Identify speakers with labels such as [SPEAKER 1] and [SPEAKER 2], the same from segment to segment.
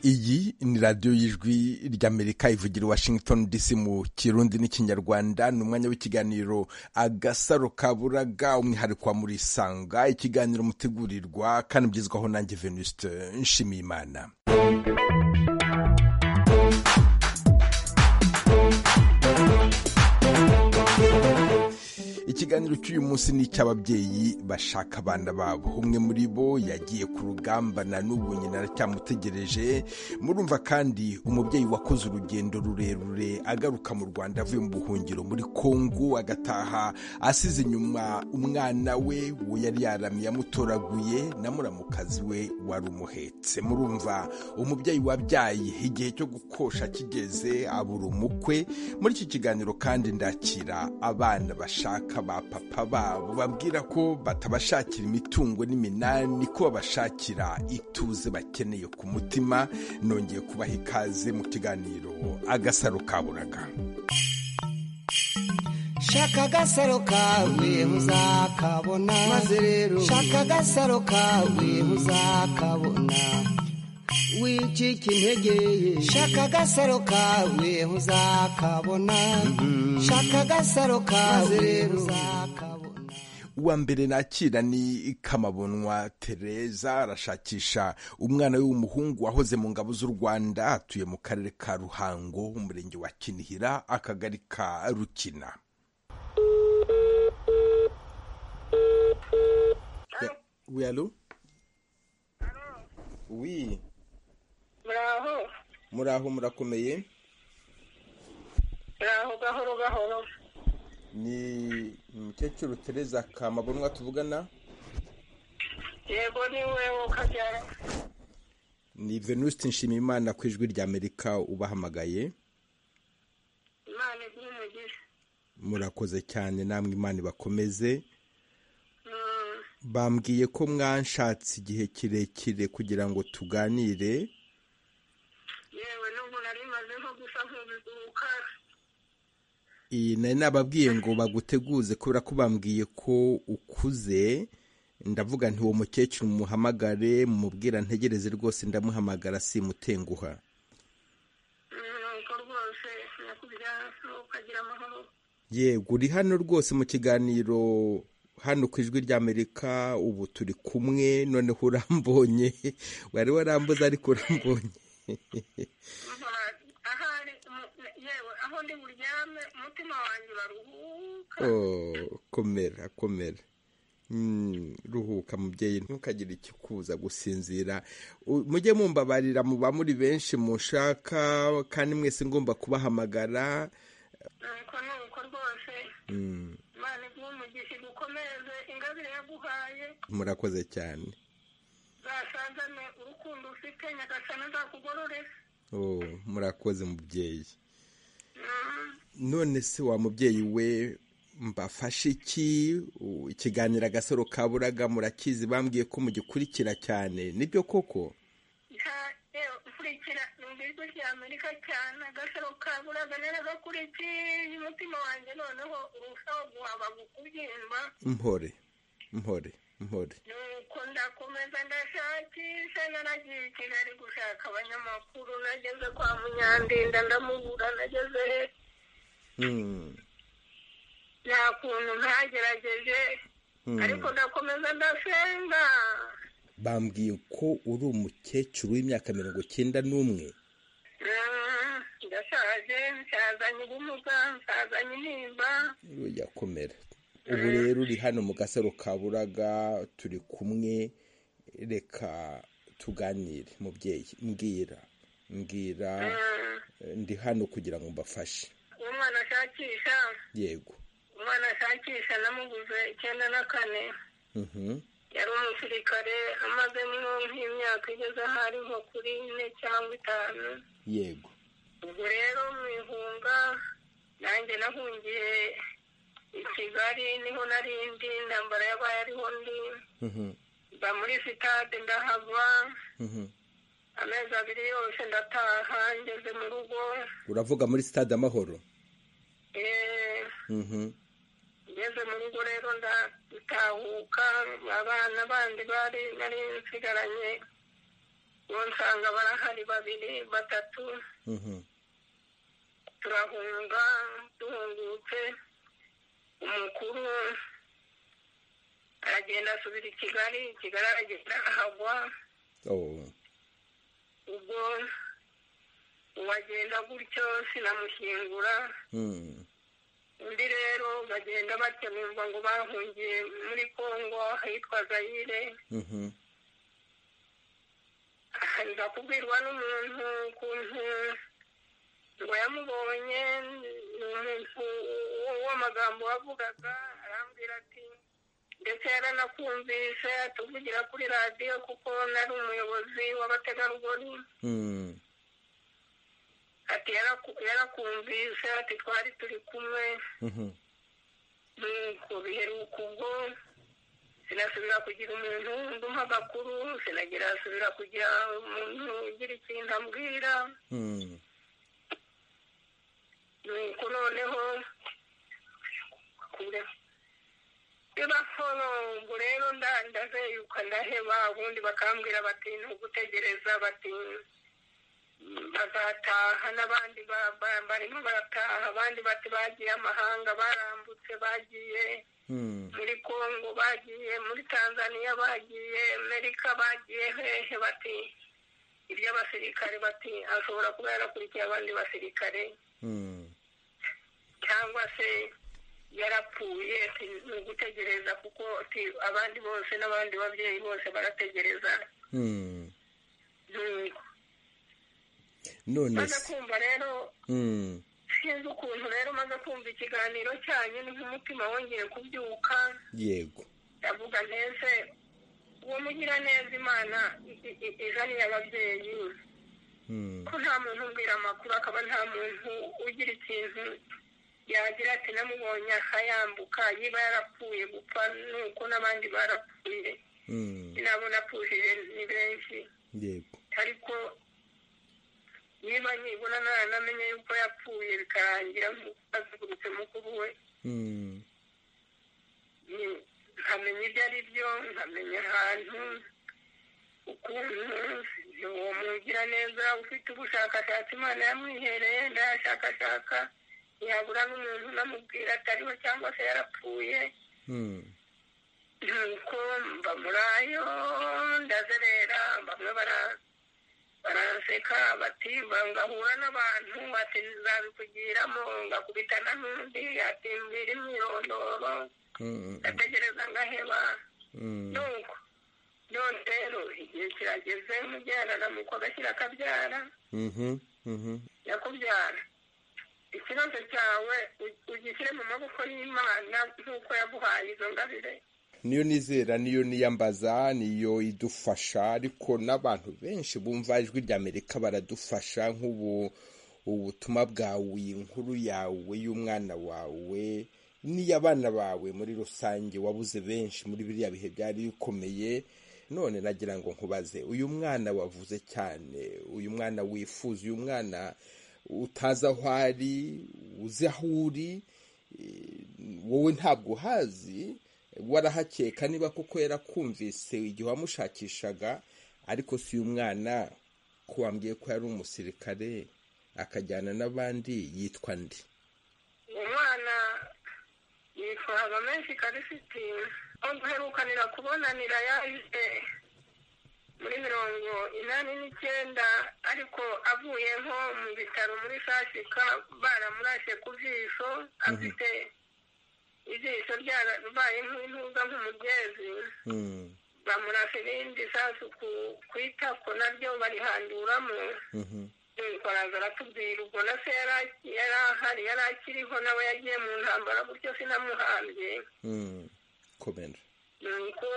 [SPEAKER 1] iyi ni radiyo y'ijwi ry'amerika ivugira washington dc mu kirundi n'ikinyarwanda ni umwanya w'ikiganiro agasaro kaburaga umwihariko wa muri sanga ikiganiro mutegurirwa kandi ugezwaho nanjye venuste nshimiyimana ikiganiro cy'uyu munsi ni icy'ababyeyi bashaka abana babo umwe muri bo yagiye ku rugamba na n'ubu nyina aracyamutegereje murumva kandi umubyeyi wakoze urugendo rurerure agaruka mu rwanda avuye mu buhungiro muri kongo agataha asize inyuma umwana we uwo yari yaramye yamutoraguye na muramukazi we wari umuhetse murumva umubyeyi wabyaye igihe cyo gukosha kigeze abura umukwe muri iki kiganiro kandi ndakira abana bashaka ba papa babo babwira ko batabashakira imitungo n'iminani ko babashakira ituze bakeneye ku mutima nongeye kubaha ikaze mu kiganiro agasaro kaburaga
[SPEAKER 2] shaka agasaro kawe muzakabona maze rero shaka agasaro kawe muzakabona wicika intege shaka agasaro kawe uzakabona shaka agasaro kawe uzakabona
[SPEAKER 1] uwa mbere nakira ni kamabonwa tereza arashakisha umwana we w'umuhungu wahoze mu ngabo z'u rwanda atuye mu karere ka ruhango umurenge wa kinihira akagari ka rukina
[SPEAKER 3] Oui, allô
[SPEAKER 1] oui
[SPEAKER 3] muraho
[SPEAKER 1] muraho murakomeye
[SPEAKER 3] muraho gahoro gahoro
[SPEAKER 1] ni umukecuru tereza kamabonwa tuvugana
[SPEAKER 3] yego ni wewe kabyara
[SPEAKER 1] ni venuste nshimiyimana ku ijwi ry'amerika ubahamagaye
[SPEAKER 3] imana igira umugisha
[SPEAKER 1] murakoze cyane namwe imana ibakomeze bambwiye ko mwanshatse igihe kirekire kugira ngo tuganire
[SPEAKER 3] yewe n'ubu nari maze nko gusa nk'ubuka
[SPEAKER 1] iyi nari nababwiye ngo baguteguze kubera ko bambwiye ko ukuze ndavuga nti uwo mukecuru muhamagare mumubwira ntegereze rwose ndamuhamagara simutenguha
[SPEAKER 3] nuko rwose nyakubyaha ukagira amahoro
[SPEAKER 1] yego uri hano rwose mu kiganiro hano ku ijwi ry'amerika ubu turi kumwe noneho urambonye wari warambuze ariko urambonye
[SPEAKER 3] ahari umu- yewe aho ndi buryame umutima wanjye baruhuka
[SPEAKER 1] Oh, komera komera Mm, ruhuka mubyeyi ntukagire ikikuza gusinzira U- mujye mumbabarira muba muri benshi mushaka kandi mwese ngomba kubahamagara
[SPEAKER 3] nuko nuko rwose
[SPEAKER 1] Mm,
[SPEAKER 3] imana igira umugisha igukomeze ingabire yaguhaye
[SPEAKER 1] murakoze cyane
[SPEAKER 3] zasazane urukundo ufite nyagasana azakugororera
[SPEAKER 1] Oh, murakoze mubyeyi
[SPEAKER 3] Mhm.
[SPEAKER 1] none se wa mubyeyi we mbafashe iki U- ikiganiro agasaro kaburaga murakizi bambwiye ko mugikurikira cyane nibyo koko
[SPEAKER 3] nta- yewe ukurikira numva ijwi rya amerika cyane agasaro kaburaga naragakurikiye umutima wanjye noneho urushaho guhaba kubyimba
[SPEAKER 1] mpore mpore mpore
[SPEAKER 3] nuko ndakomeza ndashakisha naragiye i kigali gushaka abanyamakuru nageze kwa munyandinda ndamubura nageze he
[SPEAKER 1] Mm,
[SPEAKER 3] nta kuntu ntagerageje
[SPEAKER 1] mm.
[SPEAKER 3] ariko ndakomeza ndasenga
[SPEAKER 1] bambwiye ko uri umukecuru w'imyaka mirongo icyenda n'umwe
[SPEAKER 3] Mhm. ndashaje nsazanye ubumuga nsazanye intimba
[SPEAKER 1] yakomera ubu rero uri hano mu gasaro kaburaga turi kumwe reka tuganire mubyeyi mbwira mbwira
[SPEAKER 3] Mhm.
[SPEAKER 1] ndi hano kugira ngo mbafashe
[SPEAKER 3] umwana ashakisha
[SPEAKER 1] yego
[SPEAKER 3] umwana ashakisha namuguze icyenda na kane
[SPEAKER 1] Mhm.
[SPEAKER 3] yari umusirikare amazemo nk'imyaka igeze aho ariho kuri ine cyangwa itanu
[SPEAKER 1] yego
[SPEAKER 3] ubwo rero mu ihunga nanjye nahungiye i kigali niho narindi intambara yabaye ariho ndi
[SPEAKER 1] Mhm.
[SPEAKER 3] mba muri sitade ndahava
[SPEAKER 1] Mhm.
[SPEAKER 3] amezi abiri yose ndataha ngeze mu rugo
[SPEAKER 1] uravuga muri stade amahoro
[SPEAKER 3] Eh,
[SPEAKER 1] Mhm.
[SPEAKER 3] ngeze mu rugo rero ndatahuka abana bandi bari nari nsigaranye nsanga barahari babiri batatu turahunga duhungutse umukuru aragenda asubira i kigali kigali aragenda ahagwa ubwo uwagenda gutyo sinamushyingura undi rero bagenda batyo bumva ngo bahungiye muri kongo ahitwa zayire nza kubwirwa n'umuntu ukuntu ngo yamubonye ni umuntu w'amagambo wavugaga arambwira ati ndetse yaranakumvise atuvugira kuri radiyo kuko nari umuyobozi w'abategarugori ati "Yaraku- yarakumvise ati twari turi kumwe nuko biheruka ubwo sinasubira kugira umuntu ndumva amakuru sinagira asubira kugira umuntu ugira ikintu ambwira nuko noneho kure bibaforo ubwo rero nda- ndazeyuka ndaheba ubundi bakambwira bati ni ugutegereza bati "Mm, bazataha n'abandi ba- ba- barimo barataha abandi bati bagiye amahanga barambutse bagiye muri kongo bagiye muri tanzania bagiye amerika bagiye hehe bati iby'abasirikare bati ashobora kuba yarakurikiye abandi basirikare cyangwa se yarapfuye ati ni ugutegereza kuko ati abandi bose n'abandi babyeyi bose barategereza nuko
[SPEAKER 1] none
[SPEAKER 3] maze
[SPEAKER 1] se
[SPEAKER 3] kumva rero
[SPEAKER 1] Mm,
[SPEAKER 3] sinzi ukuntu rero maze kumva ikiganiro cyanyu n'umutima wongeye kubyuka
[SPEAKER 1] yego
[SPEAKER 3] ndavuga ntese uwo mugiraneza imana i- i- izaniye ababyeyi
[SPEAKER 1] Mm,
[SPEAKER 3] ko nta muntu umbwira amakuru akaba nta muntu ugira ikintu yagira ati namubonye akayambuka niba yarapfuye gupfa nuko n'abandi barapfuye
[SPEAKER 1] mm,
[SPEAKER 3] sinabona apfushije ni benshi
[SPEAKER 1] yego
[SPEAKER 3] ariko niba nibona naranamenye yuko yapfuye bikarangira azugurutse mukuru we
[SPEAKER 1] Mm,
[SPEAKER 3] ni- nkamenya ibyo ari byo nkamenya ahantu ukuntu uwo mugira neza ufite ubushakashatsi imana yamwihereye ndayashakashaka yabura n'umuntu unamubwira atariho cyangwa se yarapfuye
[SPEAKER 1] mm,
[SPEAKER 3] nuko mba muri ayo ndazerera bamwe bara- baraseka bati mba- ngahura n'abantu ati nzabikugiramo ngakubitana n'undi ati mbwira imyirondoro
[SPEAKER 1] mm,
[SPEAKER 3] ndategereza ngaheba
[SPEAKER 1] mm,
[SPEAKER 3] nuko none rero igihe kirageze mubyarana mu agashyira akabyara
[SPEAKER 1] mhm, mhm,
[SPEAKER 3] yakubyara ikibazo cyawe u- ugishyire mu maboko y'imana nk'uko yaguhaye izo ngabire
[SPEAKER 1] niyo nizera niyo niyambaza niyo idufasha ariko n'abantu benshi bumva ijwi ry'amerika baradufasha nk'ubu ubutumwa bwawe inkuru yawe y'umwana wawe n'iy'abana bawe muri rusange wabuze benshi muri biriya bihe byari bikomeye none nagira ngo nkubaze uyu mwana wavuze cyane uyu mwana wifuza uyu mwana utazi aho ari uzi aho uri wowe ntabwo uhazi warahakeka niba koko yarakumvise igihe wamushakishaga ariko si uyu mwana ko wambwiye ko yari umusirikare akajyana n'abandi yitwa ndi
[SPEAKER 3] umwana yitwara menshi karifiti aho duherukanira kubonanira yaje muri mirongo inani n'icyenda ariko avuye nko mu bitaro muri sasika baramurashe ku jisho afite ijisho ryarabaye nk'intuza nk'umugezi
[SPEAKER 1] Mm,
[SPEAKER 3] bamurashe irindi sasu ku ku itako naryo barihanduramo
[SPEAKER 1] mhm,
[SPEAKER 3] nuko araza aratubwira ubwo na se yari- yari ahari yari akiriho nawe yagiye mu ntambara gutyo sinamuhambye
[SPEAKER 1] mm. komera
[SPEAKER 3] nuko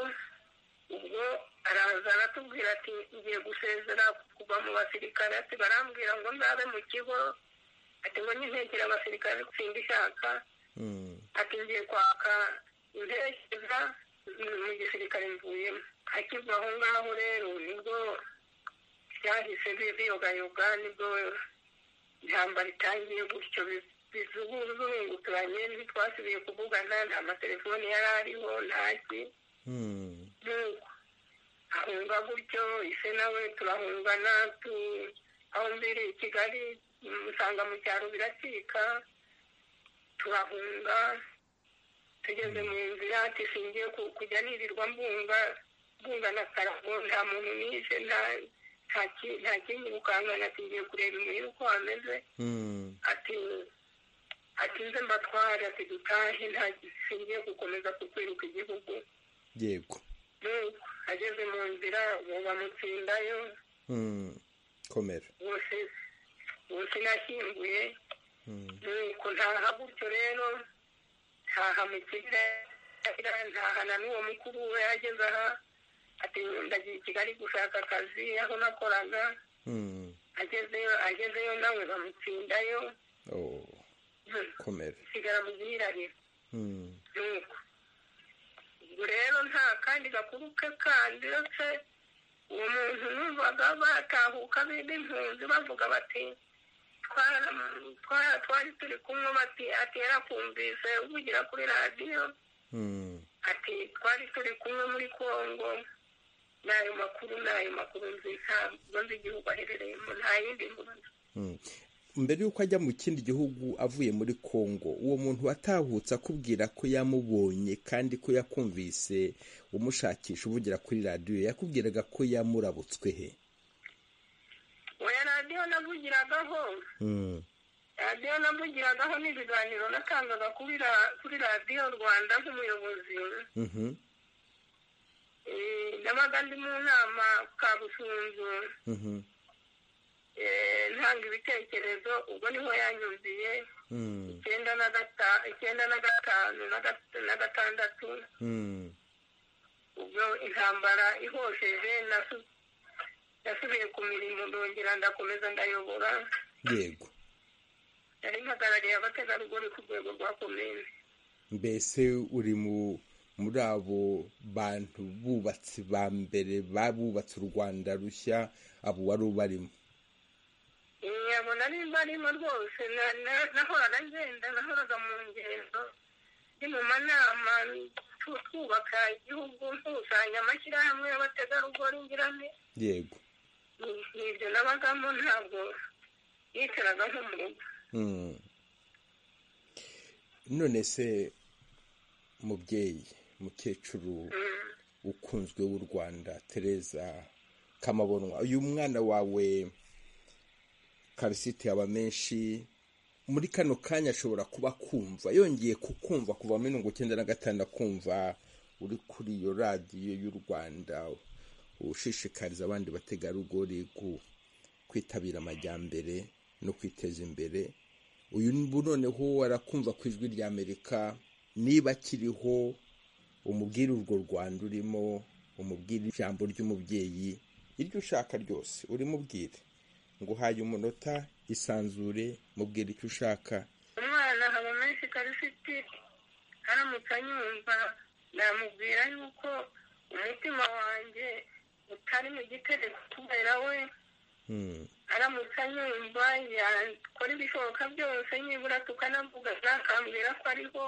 [SPEAKER 3] ubwo araza aratubwira ati ngiye gusezera kuva mu basirikare ati barambwira ngo ndabe mu kigo ati ngo nintekere abasirikare sinda ishaka
[SPEAKER 1] Mm,
[SPEAKER 3] ati ngiye kwaka intekereza mu gisirikare mvuyemo akiva aho ngaho rero nibwo byahise bi- biyogayoga nibwo intambara itangiye gutyo bi- bizurunguranye ntitwasubiye kuvugana nta matelefoni yari ariho ntaki
[SPEAKER 1] mm,
[SPEAKER 3] nuko ahunga gutyo ise nawe turahungana aho mbere kigali usanga mu cyaro biracika turahunga tugeze mu nzira dushingiye kujya nirirwa mbunga mbunga na karago nta muntu nishe nta kindi gukangana tugiye kureba imuhira uko hameze ati ati nze mbatware ati dutahe nta gishingiye gukomeza kukwiruka igihugu
[SPEAKER 1] yego
[SPEAKER 3] ageze mu nzira ubu bamutsindayo
[SPEAKER 1] komera
[SPEAKER 3] bose nashyinguye nuko ntaha gutyo rero ntaha mu kigali ntaha na n'uwo mukuru we ageze aha ati ndagiye i kigali gushaka akazi aho nakoraga agezeyo agezeyo nawe bamutsindayo
[SPEAKER 1] komera
[SPEAKER 3] sigara mu gihirahiro nuko rero nta kandi gakuru ke kandi uretse uwo muntu numvaga batahuka b'impunzi bavuga bati twari turi kumwe bati ati yarakumvise uvugira kuri radiyo ati twari turi kumwe muri congo n'ayo makuru n'ayo makuru nzi ntabwo nzi igihugu aherereyemo nta yindi mpunzi
[SPEAKER 1] mbere y'uko ajya mu kindi gihugu avuye muri congo uwo muntu watahutse akubwira ko yamubonye kandi ko yakumvise umushakisha uvugira kuri radiyo yakubwiraga ko yamurabutswe he
[SPEAKER 3] oya radiyo navugiragaho radiyo navugiragaho n'ibiganiro natangaga kuri radiyo rwanda nk'umuyobozi nabaga ndi mu nama kabusunzu ntanga ibitekerezo ubwo niho yanyumviye icyenda na gatanu na gatandatu ubwo intambara ihosheje nasubiye ku mirimo ndongera ndakomeza ndayobora
[SPEAKER 1] yego
[SPEAKER 3] nari mpagarariye abategarugori ku rwego rwa komine
[SPEAKER 1] mbese uri mu muri abo bantu bubatsi ba mbere babubatse u rwanda rushya abo wari ubarimo
[SPEAKER 3] nyabona nimba arimo rwose nahoraga ngenda nahoraga mu ngendo ni mu manama twubaka igihugu nkusanya amashyirahamwe y'abategarugori ngirane
[SPEAKER 1] yego
[SPEAKER 3] nibyo nabagamo ntabwo yicaraga nko mu rugo
[SPEAKER 1] none se mubyeyi mukecuru ukunzwe w'u rwanda tereza kamabonwa uyu mwana wawe karisite yaba menshi muri kano kanya ashobora kuba kumva yongeye kukumva kuva muri mirongo icyenda na gatanu akumva uri kuri iyo radiyo y'u rwanda ushishikariza abandi bategarugori kwitabira amajyambere no kwiteza imbere uyu noneho arakumva ku ijwi rya amerika niba akiriho umubwire urwo rwanda urimo umubwire ijambo ry'umubyeyi iryo ushaka ryose urimubwire ngo uhaye umunota isanzure mubwira icyo ushaka
[SPEAKER 3] umwana haba menshi karifiti aramutse anyumva namubwira yuko umutima wanjye utari mu gitereko kubera we aramutse anyumva yakora ibishoboka byose nibura tukanavugana akambwira ko ariho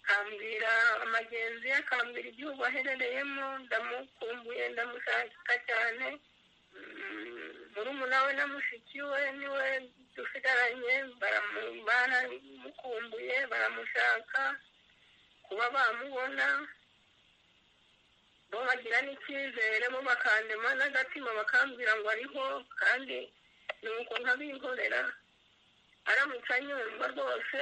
[SPEAKER 3] akambwira amagenzi ye akambwira igihugu aherereyemo ndamukumbuye ndamushaka cyane murumuna we na mushiki we niwe dusigaranye baramukumbuye baramushaka kuba bamubona bo bagira n'icyizere bo bakandema n'agatima bakambwira ngo ariho kandi ni uko nk'abihorera aramutse anyumva rwose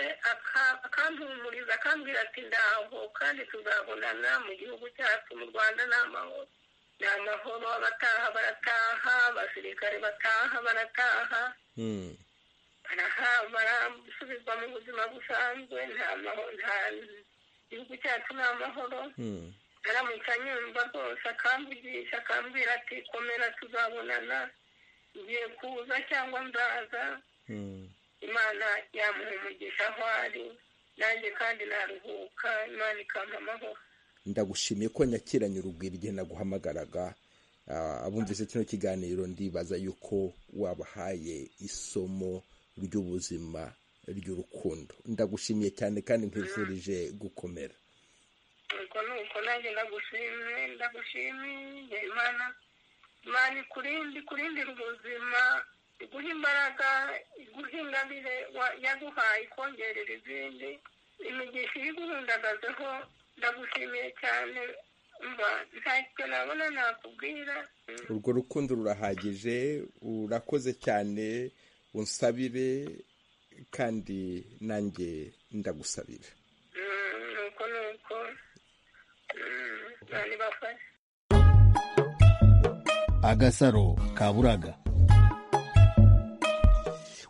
[SPEAKER 3] akampumuriza akambwira ati ndaho kandi tuzabonana mu gihugu cyacu mu rwanda ni amahoro ni amahoro abataha barataha abasirikare bataha barataha barasubizwa mu buzima busanzwe nta gihugu cyacu ni amahoro aramutse anyumva rwose akamvugisha akambwira ati komera tuzabonana ngiye kuza cyangwa nzaza imana yamuha umugisha aho ari nanjye kandi naruhuka imana ikampa amahoro
[SPEAKER 1] ndagushimiye ko nyakiranye urubwira igihe naguhamagaraga abumvise kino kiganiro ndibaza yuko wabahaye isomo ry'ubuzima ry'urukundo ndagushimiye cyane kandi nkwifurije gukomera
[SPEAKER 3] ubwo ni uko nanjye ndagushimye ndagushimiye imana imana ikurinde ikurindira ubuzima iguha imbaraga iguha ingabire wa- yaguhaye ikongerera izindi imigisha iri guhundagazeho ndagushimiye cyane mba ntacyo nabona nakubwira Mm.
[SPEAKER 1] urwo rukundo rurahagije urakoze cyane unsabire kandi nanjye ndagusabira
[SPEAKER 3] Mm, nuko nuko Mm, imana ibafashe
[SPEAKER 4] agasaro ka buraga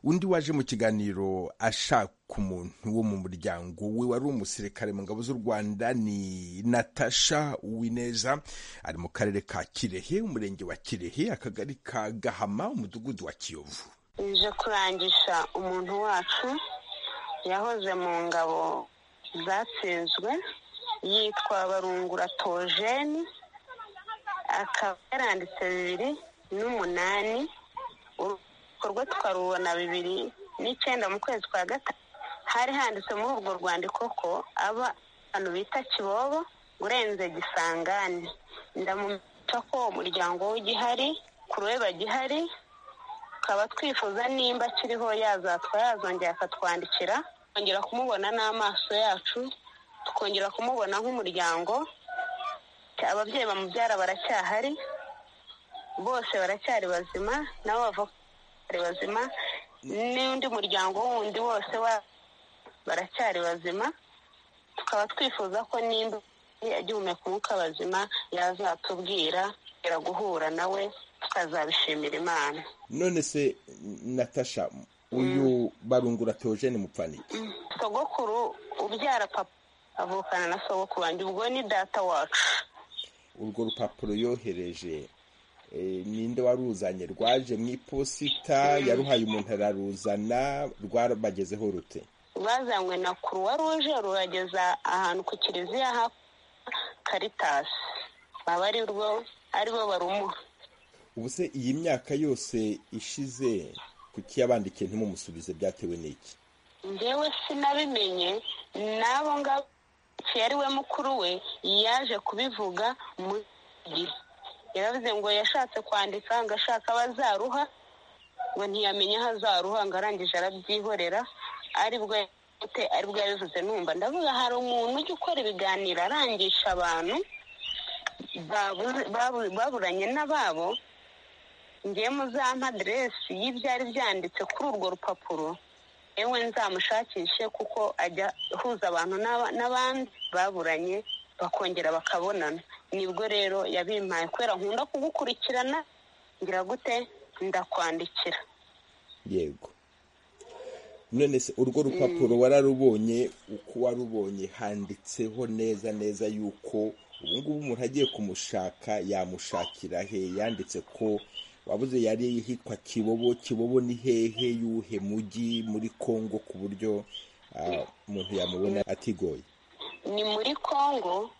[SPEAKER 1] undi waje mu kiganiro ashaka umuntu wo mu muryango we wari umusirikare mu ngabo z'u rwanda ni natasha uwineza ari mu karere ka kirehe umurenge wa kirehe akagari ka gahama umudugudu wa kiyovu
[SPEAKER 5] nje kurangisha umuntu wacu yahoze mu ngabo zatsinzwe yitwa barungura tojeni akaba yaranditse bibiri n'umunani urubyiruko rwe tukarubona bibiri n'icyenda mu kwezi kwa gatatu hari handitse muri urwo rwandiko ko aba abantu bita kibobo urenze gisangani ndamumenyesha ko uwo muryango w'igihari ku rubeba gihari tukaba twifuza nimba akiriho yazatwa yazongera akatwandikira tukongera kumubona n'amaso yacu tukongera kumubona nk'umuryango ababyeyi bamubyara baracyahari bose baracyari bazima nabo bavoka baracyari bazima n'undi muryango wundi wose wa- baracyari bazima tukaba twifuza ko nimba agihumeka umwuka bazima yazatubwira tukongera guhura nawe tukazabishimira imana
[SPEAKER 1] none se natasha uyu barungura teogene mupfaniki
[SPEAKER 5] sogokuru ubyara papa avukana na sogokuru wanjye ubwo ni data wacu
[SPEAKER 1] urwo rupapuro yohereje eh, ninde waruzanye rwaje mu iposita yaruhaye umuntu araruzana rwabagezeho rute
[SPEAKER 5] bazanywe na kuruwa ruje rurageza ahantu ku kiliziya ha karitasi baba ari rwo aribo barumuha
[SPEAKER 1] ubu se iyi myaka yose ishize kuki yabandikiye ntimumusubize byatewe n'iki
[SPEAKER 5] njyewe sinabimenye n'abo ngabo iki yari we mukuru we yaje kubivuga mu gihe yaravuze ngo yashatse kwandika ngo ashaka abazaruha ngo ntiyamenye aho azaruha ngo arangije arabyihorera aribwo yabite aribwo yabivuze numva ndavuga hari umuntu ujya ukora ibiganiro arangisha abantu babu- babu- baburanye n'ababo ngiye mu za maderesi y'ibyari byanditse kuri urwo rupapuro yewe nzamushakishe kuko ajya ahuza abantu n'aba- n'abandi baburanye bakongera bakabonana nibwo rero yabimpaye kubera nkunda kugukurikirana ngira gute ndakwandikira
[SPEAKER 1] yego none se urwo rupapuro wararubonye uko warubonye handitseho neza neza yuko ubu ngubu umuntu agiye kumushaka yamushakira he yanditse ko wabuze yari hitwa kibobo kibobo ni hehe yuhe mujyi muri kongo ku buryo ah, umuntu yamubona atigoye
[SPEAKER 5] ni muri kongo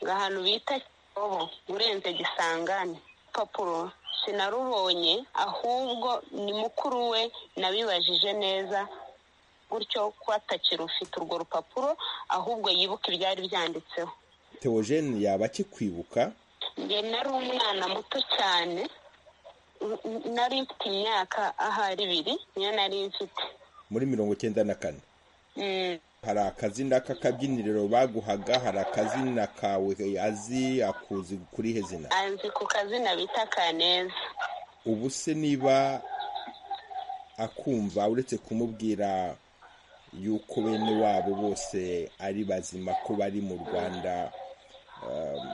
[SPEAKER 5] ngo ahantu bita kibobo urenze gisangane papuro sinarubonye ahubwo ni mukuru we nabibajije neza gutyo ko atakirufite urwo rupapuro ahubwo yibuka ibyari byanditseho
[SPEAKER 1] teogene yaba akikwibuka
[SPEAKER 5] njye nari umwana muto cyane n- n- nari mfite imyaka ahari ibiri niyo nari mfite
[SPEAKER 1] muri mirongo icyenda na kane
[SPEAKER 5] Mm,
[SPEAKER 1] hari akazina k'akabyiniriro baguhaga hari akazina kawe azi akuzi kuri he zina
[SPEAKER 5] anzi ku kazina bita kaneza
[SPEAKER 1] ubu se niba akumva uretse kumubwira yuko bene wabo bose ari bazima ko bari mu rwanda um,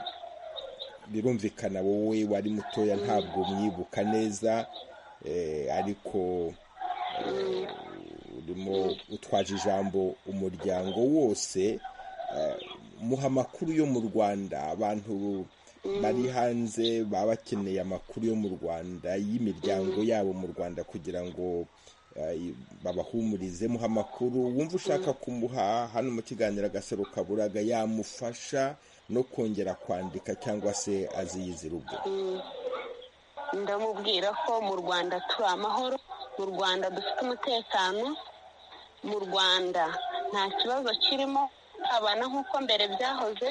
[SPEAKER 1] birumvikana wowe wari mutoya ntabwo mwibuka neza eh, ariko eh, urimo utwaje ijambo umuryango wose eh, muha amakuru yo mu rwanda abantu bari hanze baba bakeneye amakuru yo mu rwanda y'imiryango yabo mu rwanda kugira ngo eh, babahumurize muha amakuru wumva ushaka kumuha hano mu kiganiro agasaro kaburaga yamufasha no kongera kwandika cyangwa se aziyizira ubwe
[SPEAKER 5] ndamubwira ko mu rwanda turi amahoro mu rwanda dufite umutekano mu rwanda nta kibazo kirimo gusabana nk'uko mbere byahoze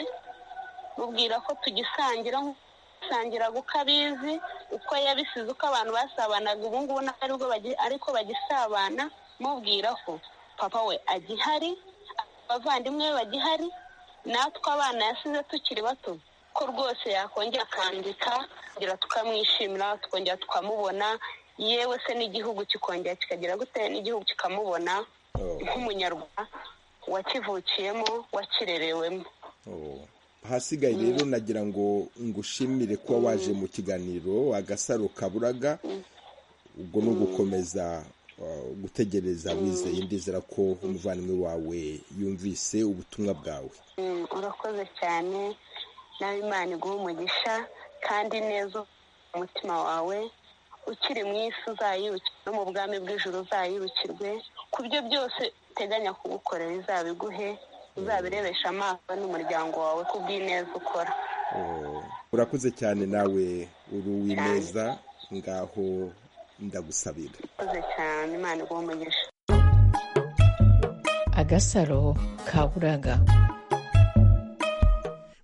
[SPEAKER 5] mubwira ko tugisangira nkusangiraga uko abizi uko yabisize uko abantu basabanaga ubu ngubu ntabwo aribwo bagi- ariko bagisabana mubwira ko papa we agihari abavandimwe be bagihari natwe abana yasize tukiri bato ko rwose yakongera akandika kugira tukamwishimira tukongera tukamubona yewe se n'igihugu kikongera kikagira gute n'igihugu kikamubona
[SPEAKER 1] Oh.
[SPEAKER 5] nk'umunyarwanda wakivukiyemo wakirerewemo
[SPEAKER 1] Oh. ahasigaye rero nagira ngo ngushimire kuba waje mu kiganiro agasaro kaburaga ubwo ni ugukomeza uh, gutegereza wizeye ndizera ko umuvandimwe wawe yumvise ubutumwa bwawe
[SPEAKER 5] Mm, urakoze cyane nawe imana iguha umugisha kandi neza umutima wawe ukiri mu isi uzayibukirwe no mu bwami bw'ijuru uzayibukirwe ku byo byose uteganya kugukorera izabiguhe uzabirebesha amaso n'umuryango wawe ku bw'ineza ukora
[SPEAKER 1] Oh, urakoze cyane nawe uri uw'ineza ngaho ndagusabira
[SPEAKER 5] urakoze cyane imana iguha umugisha
[SPEAKER 6] agasaro ka buraga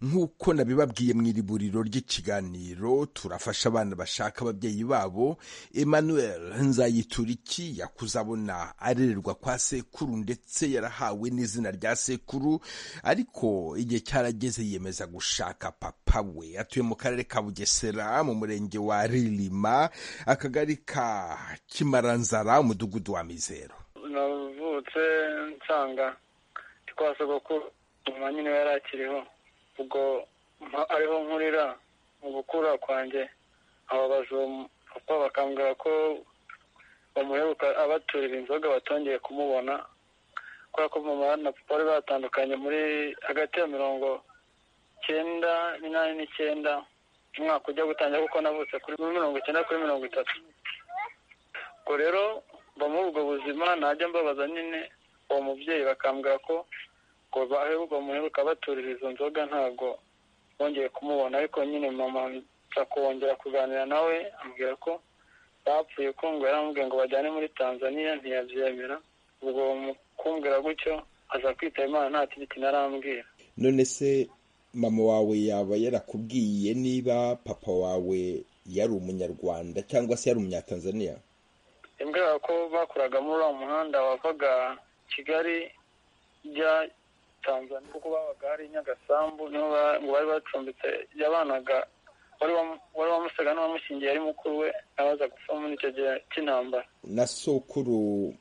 [SPEAKER 1] nk'uko nabibabwiye mu iriburiro ry'ikiganiro turafasha abana bashaka ababyeyi babo emmanuel nzayituriki yakuze abona arererwa kwa sekuru ndetse yarahawe n'izina rya sekuru ariko igihe cyarageze yiyemeza gushaka papa we atuye mu karere ka bugesera mu murenge wa rilima akagari ka kimaranzara umudugudu wa mizero
[SPEAKER 7] navutse nsanga ndi kwa sogokuru mama nyine yari akiriho ubwo mpa- ariho nkurira mu gukura kwanjye ababaza uwo mu- papa bakambwira ko bamuheruka abaturira inzoga batongeye kumubona kubera ko mama na papa bari batandukanye muri hagati ya mirongo icyenda n'inani n'icyenda umwaka ujya gutangira kuko navutse kuri mirongo icyenda kuri mirongo itatu ubwo rero mba muri ubwo buzima najya mbabaza nyine uwo mubyeyi bakambwira ko ngo baheruka muheruka baturira izo nzoga ntabwo bongeye kumubona ariko nyine mama nza kongera kuganira nawe ambwira ko bapfuye kungo yaramubwiye ngo bajyane muri tanzania ntiyabyemera ubwo mu kumbwira gutyo aza kwitaba imana nta kindi narambwira
[SPEAKER 1] none se mama wawe yaba yarakubwiye niba papa wawe yari umunyarwanda cyangwa se yari umunyatanzaniya
[SPEAKER 7] imbwira ko bakoraga muri uwo muhanda wavaga kigali ujya tanzania kuko babaga hari nyagasambu niho ba- ngo bari bacumbitse yabanaga wari wamu- wari wamusaga n'uwamushyingiye ari mukuru we abaza gupfa muri icyo gihe cy'intambara
[SPEAKER 1] na sokuru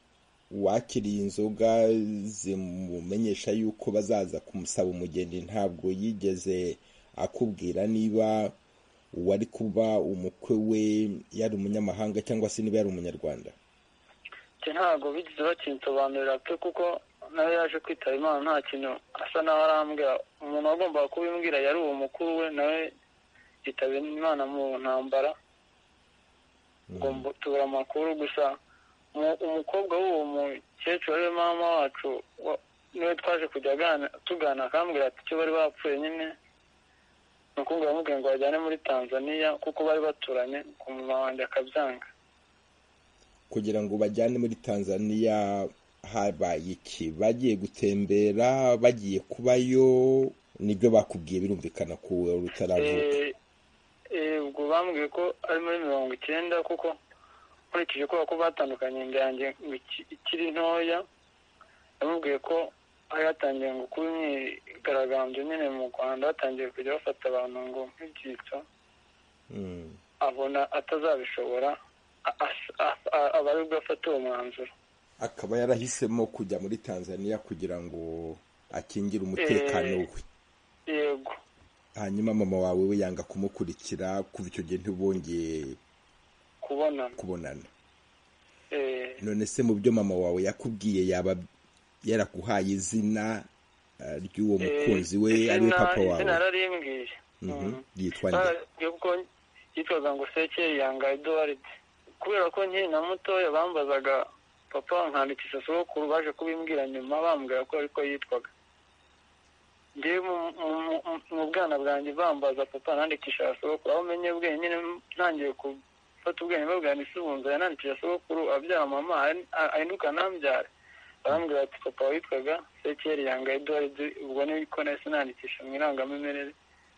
[SPEAKER 1] wakiriye inzoga zimumenyesha yuko bazaza kumusaba umugeni ntabwo yigeze akubwira niba uwari kuba umukwe we yari umunyamahanga cyangwa se niba yari umunyarwanda
[SPEAKER 7] iki ntabwo bigeze bakinsobanurira pe kuko nawe yaje kwitaba imana nta kintu asa naho arambwira umuntu wagombaga kubimbwira yari uwo mukuru we nawe yitaba imana mu ntambara ubwo mbu- tubura amakuru gusa umu- umukobwa w'uwo mukecuru ari we mama wacu wa- niwe twaje kujya agana- tugana akambwira ati icyo bari bapfuye nyine ni ukumbwira amubwiye ngo bajyane muri tanzania kuko bari baturanye ku mama wanjye akabyanga
[SPEAKER 1] kugira ngo bajyane muri tanzaniya habaye iki bagiye gutembera bagiye kubayo nibyo bakubwiye birumvikana ko wari utaravuka
[SPEAKER 7] Eh, eh, ubwo bambwiye ko ari muri mirongo icyenda kuko nkurikije kubera ko batandukanye inda yanjye ngo iki- ikiri ntoya yamubwiye ko hari hatangiye ngo kuba imyigaragambyo nyine mu rwanda batangiye kujya bafata abantu ngo nk'ibyitso
[SPEAKER 1] Mm.
[SPEAKER 7] abona atazabishobora a- as- a- a- aba ari bwo afata uwo mwanzuro
[SPEAKER 1] akaba yarahisemo kujya muri tanzaniya kugira ngo akingire umutekano
[SPEAKER 7] Eh.
[SPEAKER 1] we
[SPEAKER 7] yego
[SPEAKER 1] hanyuma mama wawe we yanga kumukurikira kuva icyo gihe ntibongeye
[SPEAKER 7] kubonana
[SPEAKER 1] kubonana
[SPEAKER 7] Eh,
[SPEAKER 1] none se mu byo mama wawe yakubwiye yaba yaraguhaye izina eh, ry'uwo mukunzi we
[SPEAKER 7] izina-
[SPEAKER 1] ariwe papa wawe
[SPEAKER 7] izina yararimbwiye
[SPEAKER 1] Mhm.
[SPEAKER 7] Mm.
[SPEAKER 1] ryitwa nde
[SPEAKER 7] barabwiye ko yitwaga ngo sekeri yanga eduwaride kubera ko nkiri na mutoya bambazaga papa nkandikisha sogokuru baje kubimbwira nyuma bambwira ko ariko yitwaga njyewe mu- mu- mu- mu bwana bwanjye bambaza papa nandikisha sogokuru aho menye bwenyine ntangiye gufata ubwenge babwira ntisubunza yanandikisha sogokuru abyara mama ahinduka ntambyare arambwira ati papa witwaga sekiyeri yanga eduwaridi ubwo niko nahise nandikisha mu irangamimerere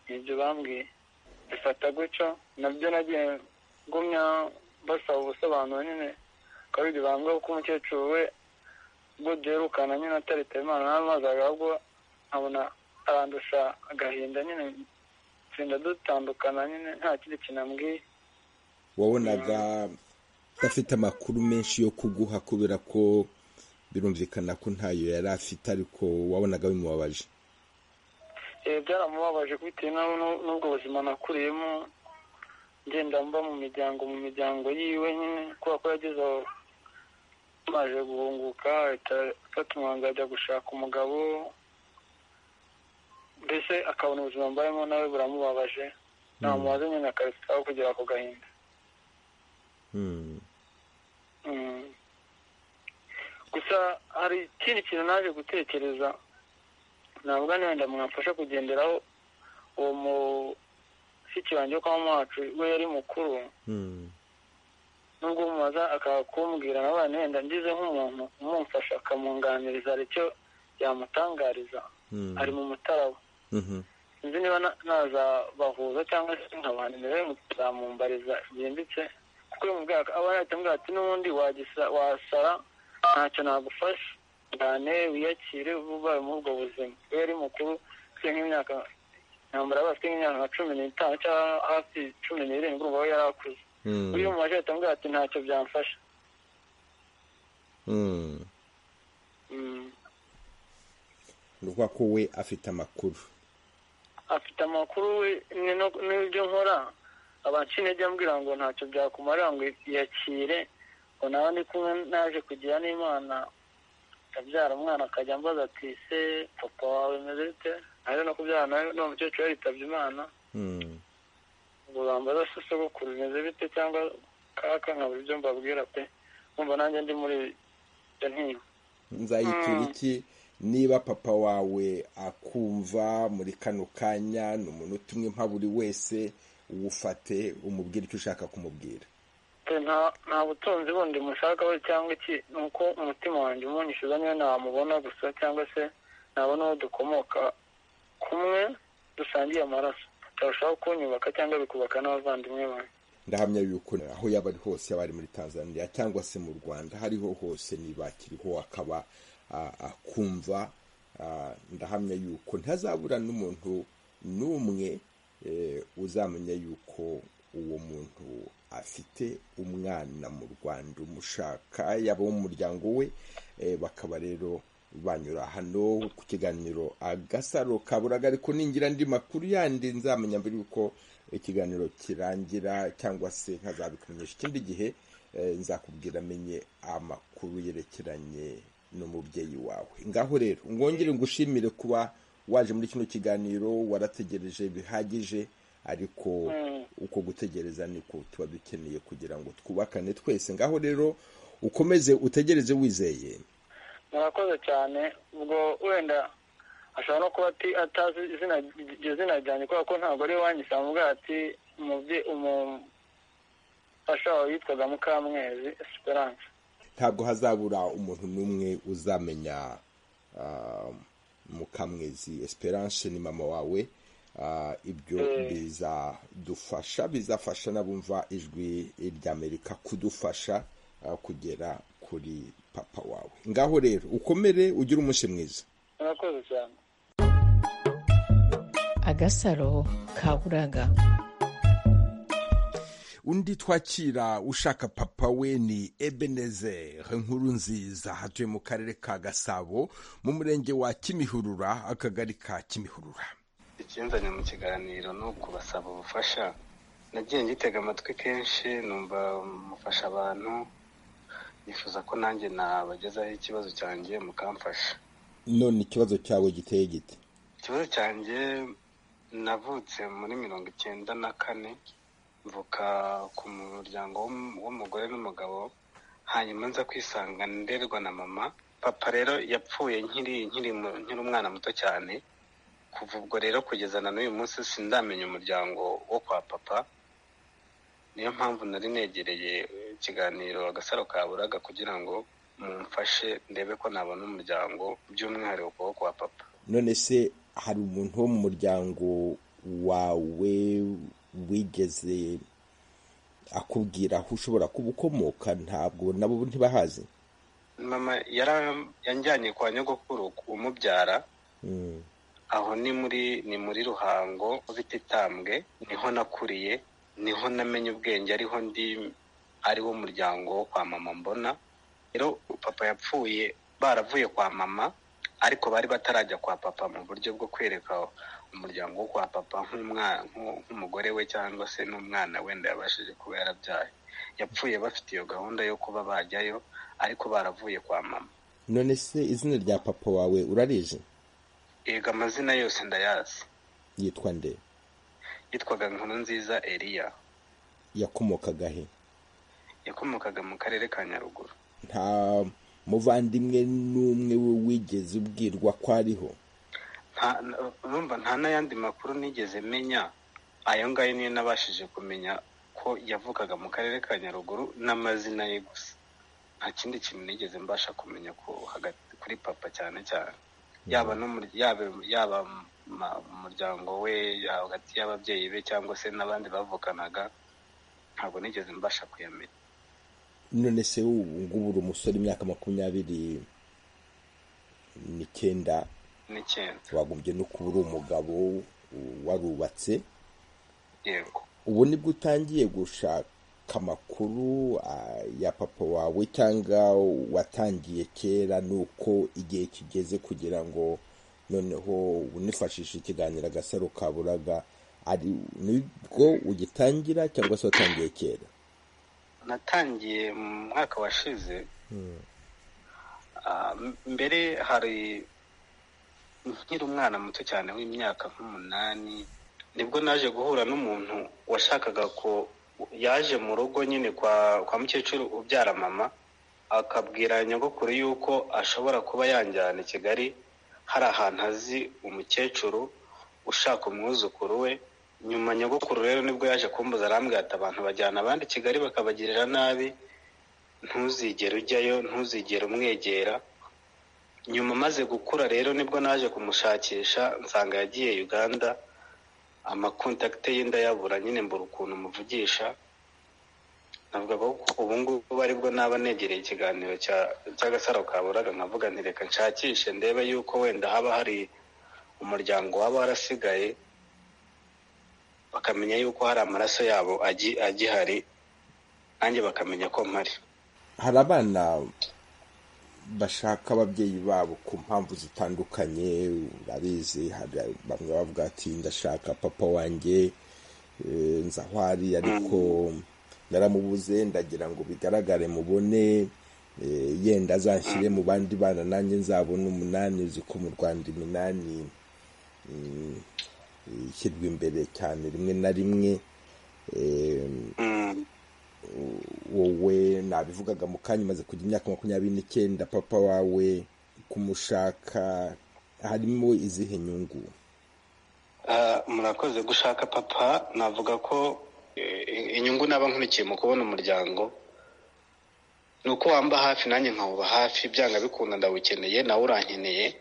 [SPEAKER 7] nibyo bambwiye bifata gutyo nabyo nagiye ngumya basaba ubusobanuro nyine akaba ibyo bambwira ko umukecuru we ubwo duherukana nyine atarita imana n'amazaga ahubwo nkabona arandusha agahinda nyine tsinda dutandukana nyine nta kindi kintu ambwiye
[SPEAKER 1] wabonaga afite amakuru menshi yo kuguha kubera ko birumvikana ko ntayo yari afite ariko wabonaga bimubabaje
[SPEAKER 7] Eh, byaramubabaje bitewe n'aho nu- n'ubwo buzima nakuriyemo ngenda mba mu miryango mu miryango yiwe nyine kubera ko yageze aho maje guhunguka ahita afata umwanzuro ajya gushaka umugabo mbese akabona ubuzima mbayemo nawe buramubabaje namubaze nyine akarusikaho kugira ako gahinda
[SPEAKER 1] Hmm.
[SPEAKER 7] Mm. gusa hari ikindi kintu naje gutekereza navuga niba wenda mwamfasha kugenderaho uwo mushiki wanjye wo kwa mama wacu we yari mukuru
[SPEAKER 1] Hmm.
[SPEAKER 7] nubwo umubaza akaba kumbwira nawe wenda wenda ngize nk'umuntu umumfasha akamunganiriza hari icyo yamutangariza
[SPEAKER 1] Hmm.
[SPEAKER 7] ari mu mutaraba
[SPEAKER 1] Mhm.
[SPEAKER 7] sinzi niba na- nazabahuza cyangwa se nkabanira muzamumbariza byimbitse kuko uyu mubwaka aba yatambwira ati n'ubundi wagisa wasara ntacyo nagufasha cyane wiyakire vuba muri ubwo buzima iyo yari mukuru ufite nk'imyaka ntambara aba afite nk'imyaka nka cumi n'itanu cyangwa hafi cumi n'irindwi urumva we yari akuze
[SPEAKER 1] Hmm.
[SPEAKER 7] uyu mubasha yatambwira ati ntacyo byamfasha
[SPEAKER 1] Hmm.
[SPEAKER 7] Mm.
[SPEAKER 1] ni ukuvuga ko we afite amakuru
[SPEAKER 7] afite amakuru we ni no- n'ibyo nkora abanshi intege ambwira ngo ntacyo byakumarira ngo yakire ngo nawe ndi kumwe naje kugira n'imana ndabyara umwana akajya ambaza ati se papa wawe meze bite naje no kubyara nawe n'uwo mukecuru yaritabye imana
[SPEAKER 1] Hmm.
[SPEAKER 7] ngo bambaza se sogokuru bimeze bite cyangwa kaka nkabura ibyo mbabwira pe nkumva nanjye ndi muri ibyo ntiba
[SPEAKER 1] nzayitura iki niba papa wawe akumva muri kano kanya ni umunota umwe nka buri wese wufate umubwire icyo ushaka kumubwira
[SPEAKER 7] Pe, nta nta butunzi bundi mushakaho cyangwa iki ni uko umutima wanjye umunyishyuza niyo namubona gusa cyangwa se nabona aho dukomoka kumwe dusangiye amaraso turashobora kunyubaka cyangwa bikubaka n'abavandimwe banjye
[SPEAKER 1] ndahamya yuko aho yaba ari hose yaba ari muri tanzania cyangwa se mu rwanda aho ariho hose niba akiriho akaba ah, akumva ah, ndahamya yuko ntazabura n'umuntu n'umwe eh, uzamenya yuko uwo muntu afite umwana mu rwanda umushaka yaba wo mu muryango we eh, bakaba rero banyura hano ku kiganiro agasaro kaburaga ariko ningira andi makuru yandi nzamenya mbere yuko ikiganiro kirangira cyangwa se nkazabikumenyesha ikindi gihe eh, nzakubwira amenye amakuru yerekeranye n'umubyeyi wawe ngaho rero ngongere ngushimire kuba waje muri kino kiganiro warategereje bihagije ariko uko gutegereza niko tuba dukeneye kugira ngo twubakane twese ngaho rero ukomeze utegereze wizeye
[SPEAKER 7] murakoze cyane ubwo wenda ashobora no kuba ati atazi izina iryo zina ryanjye kubera ko ntabwo ari iwanjye samubwa ati umubye umufasha wawe yitwaga mukamwezi esperance
[SPEAKER 1] ntabwo hazabura umuntu n'umwe uzamenya ah, mukamwezi esperance ni mama wawe Ah, ibyo
[SPEAKER 7] Mm.
[SPEAKER 1] bizadufasha bizafasha n'abumva ijwi ry'amerika kudufasha ah, kugera kuri papa wawe ngaho rero ukomere ugire umunsi mwiza
[SPEAKER 7] murakoze cyane
[SPEAKER 6] agasaro kaburaga
[SPEAKER 1] undi twakira ushaka papa we ni ebenezer nkuru nziza atuye mu karere ka gasabo mu murenge wa kimihurura akagari ka kimihurura
[SPEAKER 8] ikinzanye mu kiganiro ni ukubasaba ubufasha nagiye ngitega amatwi kenshi numva mufasha abantu nifuza ko nanjye nabagezaho ikibazo cyanjye mukamfasha
[SPEAKER 1] none ikibazo cyawe giteye gite
[SPEAKER 8] ikibazo cyanjye navutse muri mirongo icyenda na kane mvuka ku muryango w'um- w'umugore n'umugabo hanyuma nza kwisanga nderwa na mama papa rero yapfuye nkiri nkiri mu- nkiri umwana muto cyane kuva ubwo rero kugeza na n'uyu munsi sindamenya umuryango wo kwa papa niyo mpamvu nari negereye ikiganiro agasaro ka buraga kugira ngo mumfashe ndebe ko nabona umuryango by'umwihariko ukuboko kwa papa
[SPEAKER 1] none se hari umuntu wo mu muryango wawe wigeze akubwira aho ushobora kuba ukomoka ntabwo nabo ntibahazi
[SPEAKER 8] mama yara- yanjyanye kwa nyogokuru umubyara aho ni muri ni muri ruhango bititambwe niho nakuriye niho namenye ubwenge ariho ndi ariwo muryango wo kwa mama mbona rero papa yapfuye baravuye kwa mama ariko bari batarajya kwa papa mu buryo bwo kwereka umuryango wo kwa papa nk'umwa- nk'u- nk'umugore we cyangwa se n'umwana wenda yabashije kuba yarabyaye yapfuye bafite iyo gahunda yo kuba bajyayo ariko baravuye kwa mama
[SPEAKER 1] none se izina rya papa wawe urarizi
[SPEAKER 8] yega amazina yose ndayazi
[SPEAKER 1] yitwa nde
[SPEAKER 8] yitwaga nkuru nziza eliya
[SPEAKER 1] yakomokaga he
[SPEAKER 8] yakomokaga mu karere ka nyaruguru
[SPEAKER 1] nta muvandimwe n'umwe we wigeze ubwirwa ko ariho
[SPEAKER 8] Nta- na- urumva nta n'ayandi makuru nigeze menya ayo ngayo niyo nabashije kumenya ko yavukaga mu karere ka nyaruguru n'amazina ye gusa nta kindi kintu nigeze mbasha kumenya ku hagati kuri papa cyane cyane yaba n'umur- yaba yaba ma- umuryango we yaba hagati y'ababyeyi be cyangwa se n'abandi bavukanaga ntabwo nigeze mbasha kuyamenya
[SPEAKER 1] none se ubu ngubu uri umusore imyaka makumyabiri n'icyenda
[SPEAKER 8] n'ikintu
[SPEAKER 1] wagombye no kuba uri umugabo warubatse
[SPEAKER 8] yego
[SPEAKER 1] ubu nibwo utangiye gushaka amakuru ah, ya papa wawe cyangwa watangiye kera nuko igihe kigeze kugira ngo noneho unifashishe ikiganiro agasaro kaburaga ari nibwo ugitangira cyangwa se watangiye kera
[SPEAKER 8] natangiye mu mwaka washize Ah, m- mbere hari nkiri umwana muto cyane w'imyaka nk'umunani nibwo naje guhura n'umuntu washakaga ko yaje mu rugo nyine kwa kwa mukecuru ubyara mama akabwira nyogokuru yuko ashobora kuba yanjyana i kigali hari ahantu azi umukecuru ushaka umwuzukuru we nyuma nyogokuru rero nibwo yaje kumbuza arambwira ati abantu bajyana abandi i kigali bakabagirira nabi ntuzigere ujyayo ntuzigere umwegera nyuma maze gukura rero nibwo naje kumushakisha nsanga yagiye uganda amakontakite ye ndayabura nyine mbura ukuntu muvugisha navuga ko ubu ngubu aribwo naba negereye ikiganiro cya- cy'agasaro kaburaga nkavuga nti reka nshakishe ndebe yuko wenda haba hari umuryango waba warasigaye bakamenya yuko hari amaraso yabo agi- agihari nanjye bakamenya ko mpari
[SPEAKER 1] hari abana bashaka ababyeyi babo ku mpamvu zitandukanye urabizi hari bamwe bavuga ati ndashaka papa wanjye eh, nzi aho ari ariko naramubuze ndagira ngo bigaragare mubone eh, yenda azanshyire mu bandi bana nanjye nzabona umunani uzi ko mu rwanda iminani mm, ishyirwa imbere cyane rimwe na rimwe eh,
[SPEAKER 8] Mm.
[SPEAKER 1] wowe nabivugaga mu kanya umaze kugira imyaka makumyabiri n'icyenda papa wawe kumushaka harimo izihe nyungu
[SPEAKER 8] Ah, murakoze gushaka papa navuga ko eh, inyungu naba nkurikiye mu kubona umuryango ni uko wamba hafi nanjye nkawuba hafi byanga bikunda ndawukeneye nawe urankeneye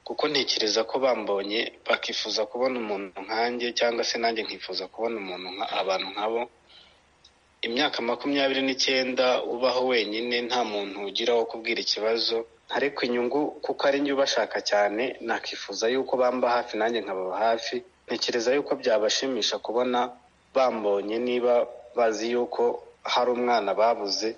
[SPEAKER 8] kuko ntekereza ko bambonye bakifuza kubona umuntu nkanjye cyangwa se nanjye nkifuza kubona umuntu nka abantu nkabo imyaka makumyabiri n'icyenda ubaho wenyine nta muntu ugira wo kubwira ikibazo ariko inyungu kuko ari njye ubashaka cyane nakifuza yuko bamba hafi nanjye nkababa hafi ntekereza yuko byabashimisha kubona bambonye niba bazi yuko hari umwana babuze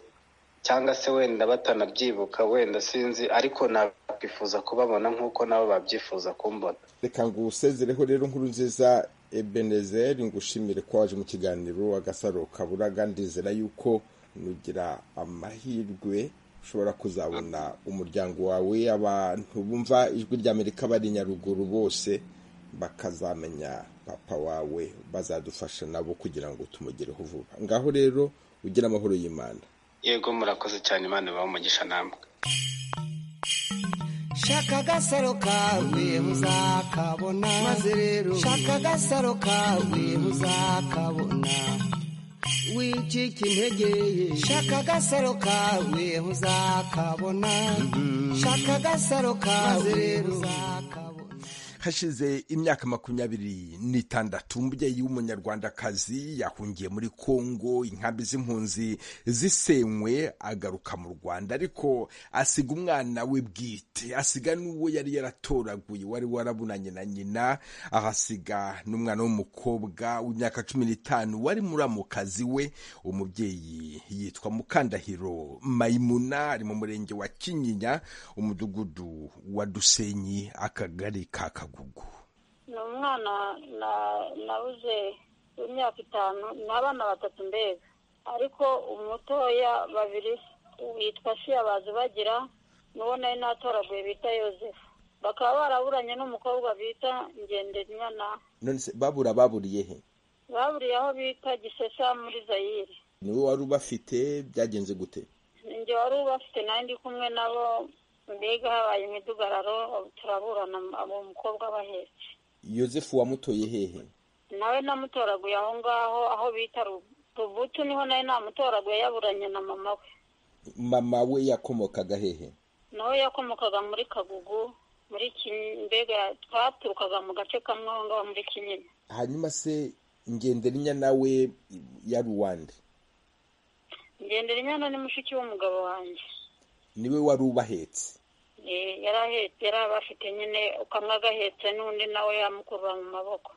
[SPEAKER 8] cyangwa se wenda batanabyibuka wenda sinzi ariko nakwifuza kubabona nk'uko nabo babyifuza kumbona
[SPEAKER 1] reka ngo usezereho rero nkuru nziza ebenezeri ngushimire ko waje mu kiganiro agasaro kaburaga ndizera yuko nugira amahirwe ushobora kuzabona umuryango wawe abantu bumva ijwi rya amerika bari i nyaruguru bose bakazamenya papa wawe bazadufasha nabo kugira ngo tumugereho vuba ngaho rero ugire amahoro y'imana
[SPEAKER 8] yego murakoze cyane imana ibahe umugisha namwe
[SPEAKER 2] shaka agasaro kawe muzakabona maze rero shaka agasaro kawe muzakabona wicika intege shaka agasaro kawe ntuzakabona shaka agasaro kawe ntuzakabona
[SPEAKER 1] hashize imyaka makumyabiri n'itandatu umubyeyi w'umunyarwandakazi yahungiye muri kongo inkambi z'impunzi zisenywe agaruka mu rwanda ariko asiga umwana we bwite asiga n'uwo yari yaratoraguye wari warabunanye na nyina ahasiga n'umwana w'umukobwa w'imyaka cumi n'itanu wari muramukazi we umubyeyi yitwa mukandahiro mayimuna ari mu murenge wa kinyinya umudugudu wa dusenyi akagari ka kagugu
[SPEAKER 9] ni umwana nabuze w'imyaka itanu ni abana batatu mbega ariko umutoya babiri yitwa siyabazi bagira n'uwo nari natoraguye bita yosefu bakaba baraburanye n'umukobwa bita ngendanwa
[SPEAKER 1] none se babura baburiye he
[SPEAKER 9] baburiye aho bita gisesa muri zayire
[SPEAKER 1] niwe wari ubafite byagenze gute
[SPEAKER 9] njye wari ubafite nawe ndi kumwe nabo mbega habaye imidugararo turaburana uwo mukobwa abahetse
[SPEAKER 1] yosefu wamutoye hehe
[SPEAKER 9] nawe namutoraguye aho ngaho aho bita rubutu niho nawe namutoraguye yaburanye na mama we
[SPEAKER 1] mama we yakomokaga hehe
[SPEAKER 9] nawe yakomokaga muri kagugu muri mbega twaturukaga mu gace kamwe aho ngaho muri kinyinya
[SPEAKER 1] hanyuma se ngenderinya nawe yari uwande
[SPEAKER 9] ngenderinya ni mushiki w'umugabo wanjye
[SPEAKER 1] niwe wari ubahetse
[SPEAKER 9] yarahetse yari abafite nyine kamwe agahetse n'undi nawe yamukurura mu maboko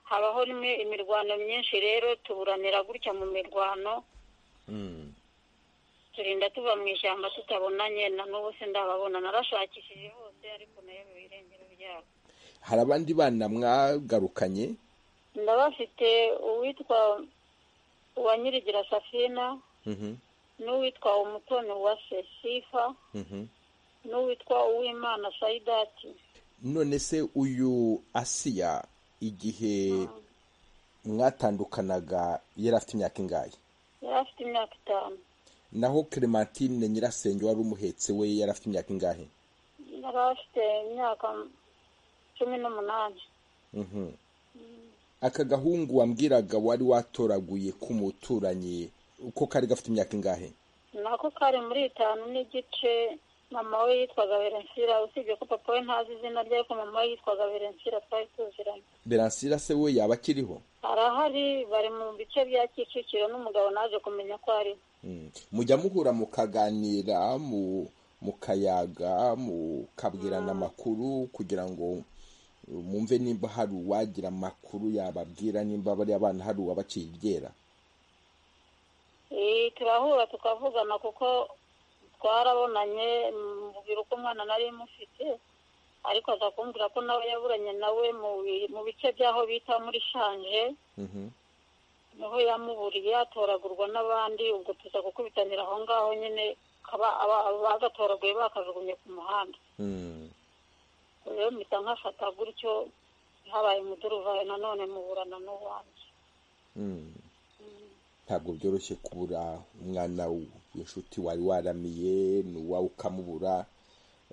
[SPEAKER 9] habaho imirwano myinshi rero tuburanira gutya mu mirwano turinda tuva mu ishyamba tutabonanye na n'ubu se ndababona narashakishije hose ariko nayo mu birengero byabo
[SPEAKER 1] hari abandi bana mwagarukanye
[SPEAKER 9] ndabafite uwitwa uwa nyirigira safina n'uwitwa umutoni wa sesifa n'uwitwa uwimana sayidati
[SPEAKER 1] none se uyu asiya igihe mwatandukanaga yari afite imyaka ingahe
[SPEAKER 9] yari afite imyaka itanu
[SPEAKER 1] naho clementine nyirasenge wari umuhetse we yari afite imyaka ingahe
[SPEAKER 9] yari afite imyaka cumi n'umunani
[SPEAKER 1] aka gahungu wambwiraga wari watoraguye k'umuturanyi uko kari gafite imyaka ingahe
[SPEAKER 9] nako kari muri itanu n'igice mama we yitwaga berensira usibye ko papa we ntazi izina rye ariko mama we yitwaga berensira twari tuziranye
[SPEAKER 1] beransira se we yaba akiriho
[SPEAKER 9] arahari bari mu bice bya kicukiro n'umugabo naje kumenya ko ari
[SPEAKER 1] Mm. mujya muhura mukaganira mu mukayaga mukabwirana amakuru kugira ngo uh, mumve nimba hari uwagira amakuru yababwira nimba bariya bana hari uwabaciye iryera
[SPEAKER 9] Eh, turahura tukavugana kuko twarabonanye mubwira uko umwana nari mufite ariko aza kumbwira ko nawe yaburanye nawe mu bi- mu bice by'aho bita muri shanje
[SPEAKER 1] Mhm.
[SPEAKER 9] niho yamuburiye atoragurwa n'abandi ubwo tuza gukubitanira aho ngaho nyine kaba aba- bagatoraguye bakajugunye ku muhanda
[SPEAKER 1] Mm.
[SPEAKER 9] rero mpita nkafata gutyo habaye umuduruvayo nanone muburana n'uwanjye
[SPEAKER 1] Mm. ntabwo byoroshye kubura umwana w'inshuti wari waramiye n'uwawe ukamubura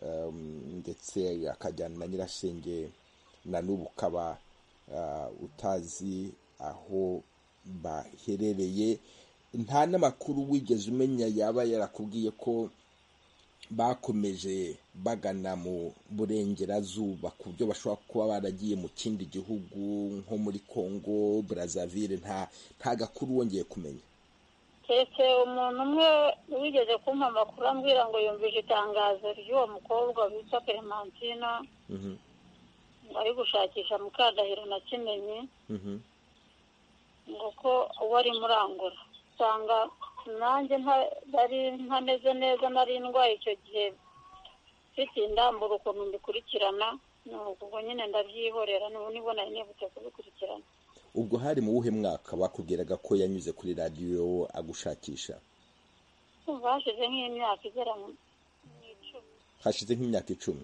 [SPEAKER 1] um, ndetse akajyana na nyirasenge na n'ubu ukaba uh, utazi aho baherereye nta n'amakuru wigeze umenya yaba yarakubwiye ko bakomeje bagana mu burengerazuba ku byo bashobora kuba baragiye mu kindi gihugu nko muri congo brazzaville nta nta gakuru wongeye kumenya
[SPEAKER 9] keretse umuntu umwe wigeze kumpa amakuru ambwira ngo yumvise itangazo ry'uwo mukobwa witwa clementina
[SPEAKER 1] Mhm,
[SPEAKER 9] ari gushakisha mukandahiro na kimenyi
[SPEAKER 1] mhm.
[SPEAKER 9] ngo ko uwo ari murangura usanga nanjye nta- nari ntameze neza nari indwaye icyo gihe mfite indambura ukuntu mbikurikirana ni ubwo nyine ndabyihorera niba nibona nibutse kubikurikirana
[SPEAKER 1] ubwo hari mu wuhe mwaka bakubwiraga ko yanyuze kuri radiyo agushakisha
[SPEAKER 9] kumva hashize nk'imyaka igera mu mu icumi
[SPEAKER 1] hashize nk'imyaka icumi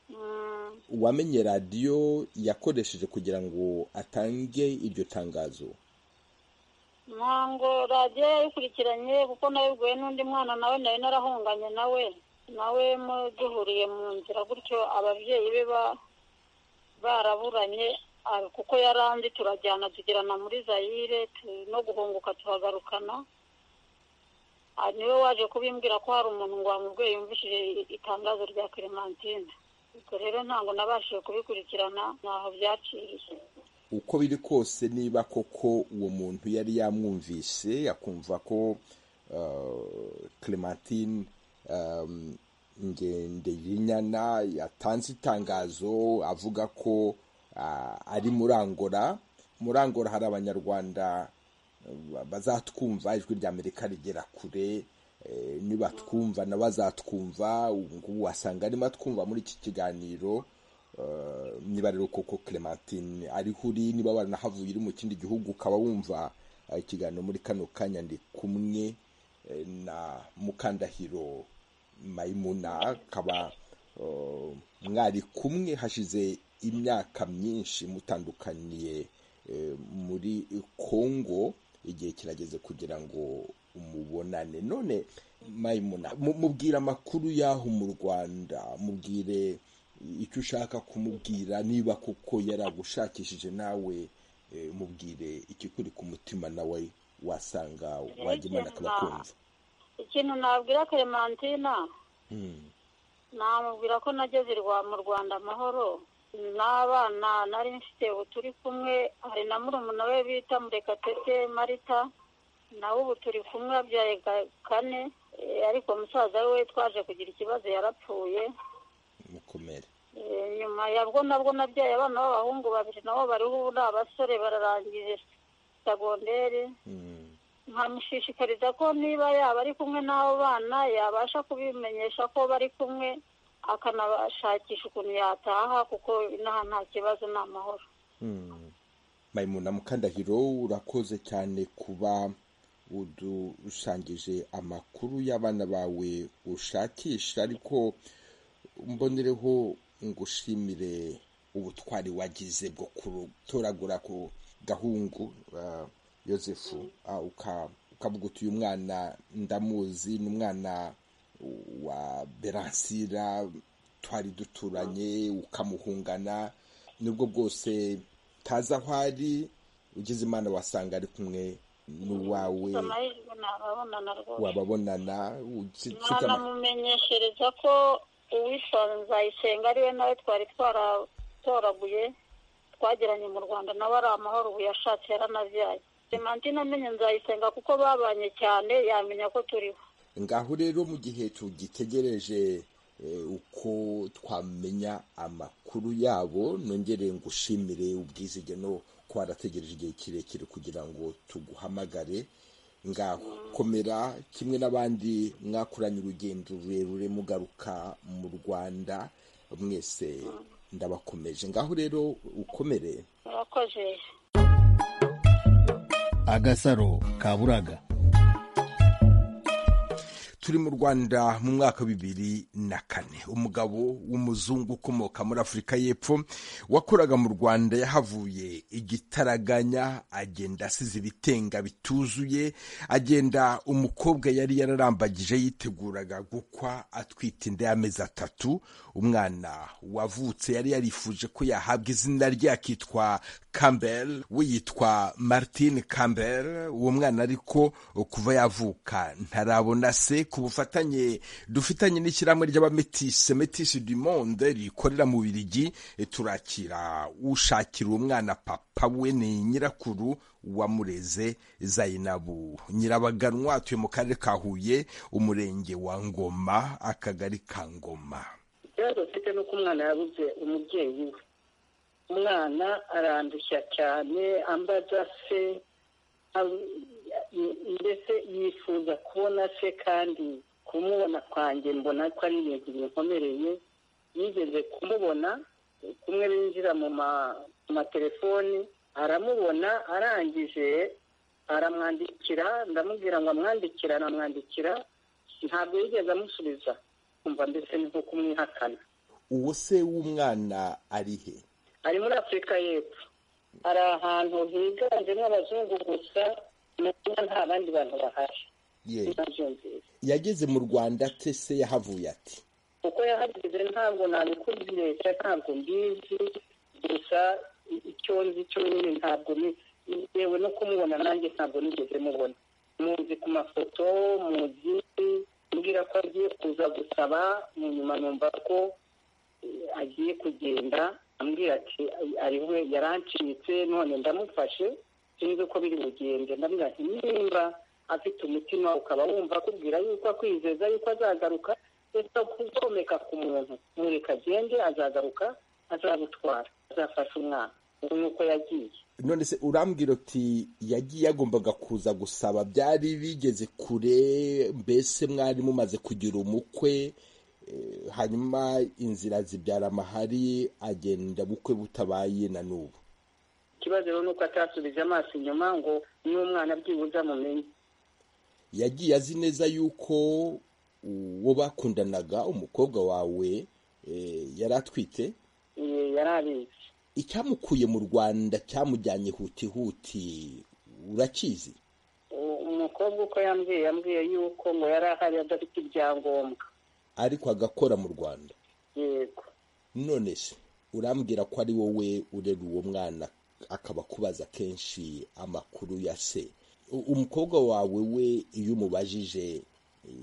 [SPEAKER 9] Mm,
[SPEAKER 1] uwamenye radiyo yakoresheje kugira ngo atange iryo tangazo
[SPEAKER 9] ntango radiyo yayikurikiranye kuko nayoboye n'undi mwana nawe nari narahunganye nawe nawe mu- duhuriye mu nzira gutyo ababyeyi be ba- baraburanye kuko yaranze turajyana tugerana muri zayire no guhunguka tuhagarukana niwe waje kubimbwira ko hari umuntu ngo wamubwiye yumvishije itangazo rya clementine ubwo rero ntabwo nabashije kubikurikirana ntaho byaciriye
[SPEAKER 1] uko biri kose niba koko uwo muntu yari yamwumvise akumva ko clementine ngende y'inyana yatanze itangazo avuga ko ari murangora murangora hari abanyarwanda bazatwumva ijwi rya amerika rigera kure nibatwumva na bazatwumva ubu ngubu wasanga arimo atwumva muri iki kiganiro niba rero koko clementine ariho uri niba waranahavuye uri mu kindi gihugu ukaba wumva ikiganiro muri kano kanya ndi kumwe na mukandahiro mayimuna akaba mwari kumwe hashize imyaka myinshi mutandukaniye muri kongo igihe kirageze kugira ngo umubonane none mayimuna mubwire amakuru y'aho mu rwanda mubwire icyo ushaka kumubwira niba kuko yaragushakishije nawe mubwire ikikuri ku mutima nawe wasanga wajyimana akaba kumva
[SPEAKER 9] ikintu nabwira clementina namubwira ko nageze mu rwanda amahoro n'abana nari mfite ubu turi kumwe hari na murumuna we bita murekatete marita nawe ubu turi kumwe abyaye kane ariko musaza we twaje kugira ikibazo yarapfuye
[SPEAKER 1] mukomere
[SPEAKER 9] nyuma ya bwo nabwo nabyaye abana b'abahungu babiri nabo bariho ubu ni abasore bararangije segonderi nkamushishikariza ko niba yaba ari kumwe n'abo bana yabasha kubimenyesha ko bari kumwe akanashakisha ukuntu yataha kuko inaha nta kibazo ni amahoro
[SPEAKER 1] mayimuna mukandahiro urakoze cyane kuba udusangije amakuru y'abana bawe ushakisha ariko mbonereho ngushimire ubutwari wagize bwo kutoragura ku gahungu yosefu ukavuga uti uyu mwana ndamuzi ni umwana wa beransira twari duturanye ukamuhungana nibwo bwose taza aho ari ugize imana wasanga ari kumwe n'uwawe wababonana
[SPEAKER 9] mwanamumenyeshereza ko uwisanzayisenga ari we nawe twari twaratoraguye twagiranye mu rwanda nawe ari amahoro ubu yashatse yaranabyaye demantine amenye nzayisenga kuko babanye cyane yamenya ko turiho
[SPEAKER 1] ngaho rero mu gihe tugitegereje uko twamenya amakuru yabo nongere ngushimire ubwizige no ko warategereje igihe kirekire kugira ngo tuguhamagare ngaho komera kimwe n'abandi mwakoranye urugendo rurerure mugaruka mu rwanda mwese ndabakomeje ngaho rero ukomere
[SPEAKER 9] murakoze
[SPEAKER 4] agasaro kaburaga
[SPEAKER 1] turi mu rwanda mu mwaka bibiri na kane umugabo w'umuzungu ukomoka muri afurika y'epfo wakoraga mu rwanda yahavuye igitaraganya agenda asize ibitenga bituzuye agenda umukobwa yari yararambagije yiteguraga gukwa atwite inda y'amezi atatu umwana wavutse yari yarifuje ko yahabwa izina rye akitwa campbell we yitwa martin campbell uwo mwana ariko kuva yavuka ntarabona se ku bufatanye dufitanye n'ishyirahamwe ry'abametise metise du monde rikorera mu birigi turakira ushakira uwo mwana papa we ni nyirakuru wamureze zayinabu nyirabaganwa atuye mu karere ka huye umurenge wa ngoma akagari ka ngoma
[SPEAKER 10] ikibazo mfite ni uko umwana yabuze umubyeyi we umwana arandushya cyane ambaza se mbese yifuza kubona se kandi kumubona kwanjye mbona ko ari ibintu binkomereye yigeze kumubona kumwe binjira mu matelefoni aramubona arangije aramwandikira ndamubwira ngo amwandikira aramwandikira ntabwo yigeze amusubiza kumva mbese ni nko kumwihakana
[SPEAKER 1] uwo se w'umwana ari he
[SPEAKER 10] ari muri afurika y'epfo hari ahantu higanjemo abazungu gusa nta bandi bantu bahari
[SPEAKER 1] yageze mu rwanda ate se yahavuye ati
[SPEAKER 10] kuko yahageze ntabwo nabikubwiye ntabwo mbizi gusa icyo nzi cyo nyine ntabwo ni yewe no kumubona nanjye ntabwo nigeze mubona muzi ku mafoto muzi mbwira ko agiye kuza gusaba mu nyuma numva ko agiye kugenda ambwira ati ari we yarancitse none ndamufashe sinzi uko biri bugende ndambwira ati nimba afite umutima ukaba wumva akubwira yuko akwizeza yuko azagaruka reka kukomeka ku muntu mureka agende azagaruka azagutwara azafasha umwana ubu ni uko yagiye
[SPEAKER 1] none se urambwira uti yagiye yagombaga kuza gusaba byari bigeze kure mbese mwari mumaze kugira umukwe eh, hanyuma inzira zibyara amahari agenda bukwe butabaye na n'ubu
[SPEAKER 10] ikibazo rero ni uko atasubije amaso inyuma ngo n'umwana byibuze amumenye
[SPEAKER 1] yagiye azi neza yuko uwo bakundanaga umukobwa wawe eh, yari atwite
[SPEAKER 10] Eh, yari abizi
[SPEAKER 1] icyamukuye mu rwanda cyamujyanye hutihuti urakizi
[SPEAKER 10] U- umukobwa uko yambwiye yambwiye yuko ngo yari ahari adafite ibyangombwa
[SPEAKER 1] ariko agakora mu rwanda
[SPEAKER 10] yego
[SPEAKER 1] none se urambwira ko ari wowe urera uwo mwana akaba akubaza kenshi amakuru ya se U- umukobwa wawe we iyo umubajije eh,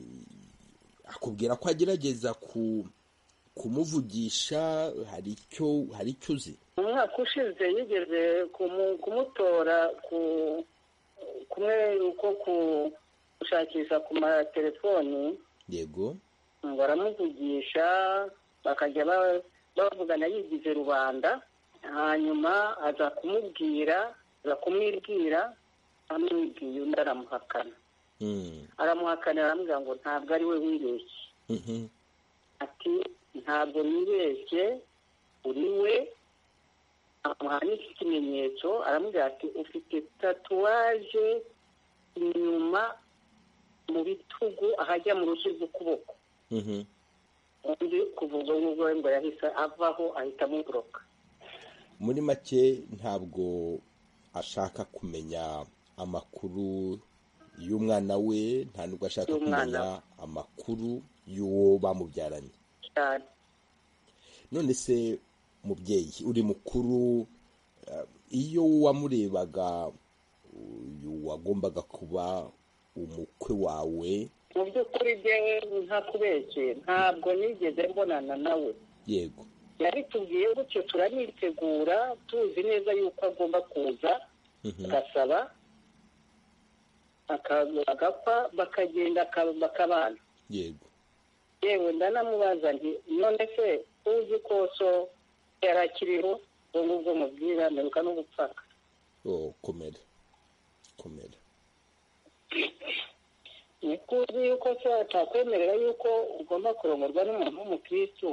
[SPEAKER 1] akubwira ko agerageza ku kumuvugisha hari icyo hari icyo uzi
[SPEAKER 10] mu mwaka ushize yigeze kumu- kumutora ku kumwe uko ku- gushakisha ku matelefoni
[SPEAKER 1] yego
[SPEAKER 10] ngo aramuvugisha bakajya ba- bavugana yigize rubanda hanyuma aza kumubwira aza kumwibwira amwibwiye undi aramuhakana
[SPEAKER 1] Mm.
[SPEAKER 10] aramuhakana aramubwira ngo ntabwo ari we wibeshye
[SPEAKER 1] Mhm.
[SPEAKER 10] ati ntabwo nibeshye uri we amuha n'iki kimenyetso aramubwira ati ufite tatuwaje inyuma mu bitugu ahajya mu rushyi rw'ukuboko
[SPEAKER 1] Mhm.
[SPEAKER 10] undi kuva ubwo ngubwo ngo yahise avaho ahita amuboroka
[SPEAKER 1] muri make ntabwo ashaka kumenya amakuru y'umwana we nta nubwo ashaka
[SPEAKER 10] Y'umwana
[SPEAKER 1] kumenya amakuru y'uwo bamubyaranye
[SPEAKER 10] cyane
[SPEAKER 1] none se mubyeyi uri mukuru eh, iyo wamurebaga uyu wagombaga kuba umukwe wawe
[SPEAKER 10] mu by'ukuri byewe nta kubeshye ntabwo nigeze mbonana nawe
[SPEAKER 1] yego
[SPEAKER 10] yabitubwiye gutyo turanitegura tuzi neza yuko agomba kuza
[SPEAKER 1] Mhm.
[SPEAKER 10] agasaba aka- agapfa bakagenda aka- bakabana
[SPEAKER 1] yego
[SPEAKER 10] yewe ndanamubaza nti none se uzi ko so yari akiriho ubwo ngubwo mubwira mperuka no gupfaka
[SPEAKER 1] oh, komera komera
[SPEAKER 10] ni ko uzi yuko se atakwemerera yuko ugomba kurongorwa n'umuntu w'umukirisitu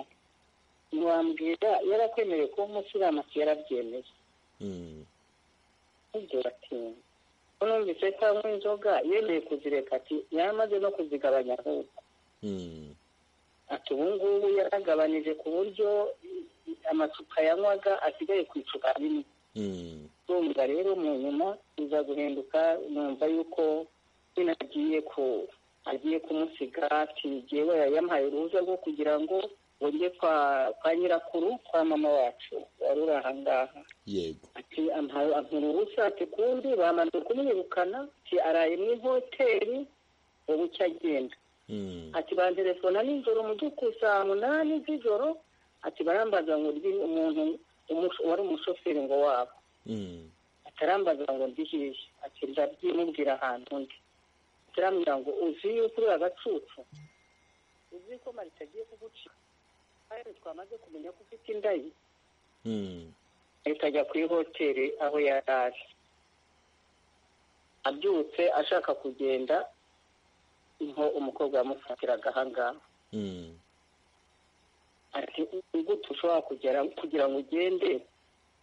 [SPEAKER 10] ntiwambwira yarakwemereye kuba umusilamu ati yarabyemeye
[SPEAKER 1] Mm.
[SPEAKER 10] ibyo batinya ko numvise cyangwa inzoga yemeye kuzireka ati yaramaze no kuzigabanya ahubwo
[SPEAKER 1] Mm.
[SPEAKER 10] ati ubu ngubu yaragabanije ku buryo i- amacupa yanywaga asigaye ku icupa rimwe
[SPEAKER 1] Mm.
[SPEAKER 10] urumva rero mu nyuma iza guhinduka numva yuko nyine agiye ku agiye kumusiga ati jyewe yayamuhaye uruhushya rwo kugira ngo wongere kwa kwa nyirakuru kwa mama wacu wari uri ahangaha
[SPEAKER 1] yego
[SPEAKER 10] ati ampaye ampura uruhushya ati kundi bamaze kumwirukana ati araye mu ihoteli ubu icyo agenda
[SPEAKER 1] Mm.
[SPEAKER 10] ati banterefona nijoro mu by'ukuri saa munani z'ijoro ati barambaza ngo ndi umuntu umusho- wari umushoferi ngo wabo
[SPEAKER 1] Mm.
[SPEAKER 10] atarambaza ngo ndi hehe ati ndabyimubwira ahantu undi atarambwira ngo uzi yuko uri agacucu uzi ko marita agiye kugucika kandi twamaze kumenya ko ufite inda ye
[SPEAKER 1] Mm.
[SPEAKER 10] ahita ajya kuri hoteli aho yari ari abyutse ashaka kugenda niho umukobwa yamufatiraga ahangaha
[SPEAKER 1] Mm.
[SPEAKER 10] ati "Ni gute ushobora kugera kugira ngo ugende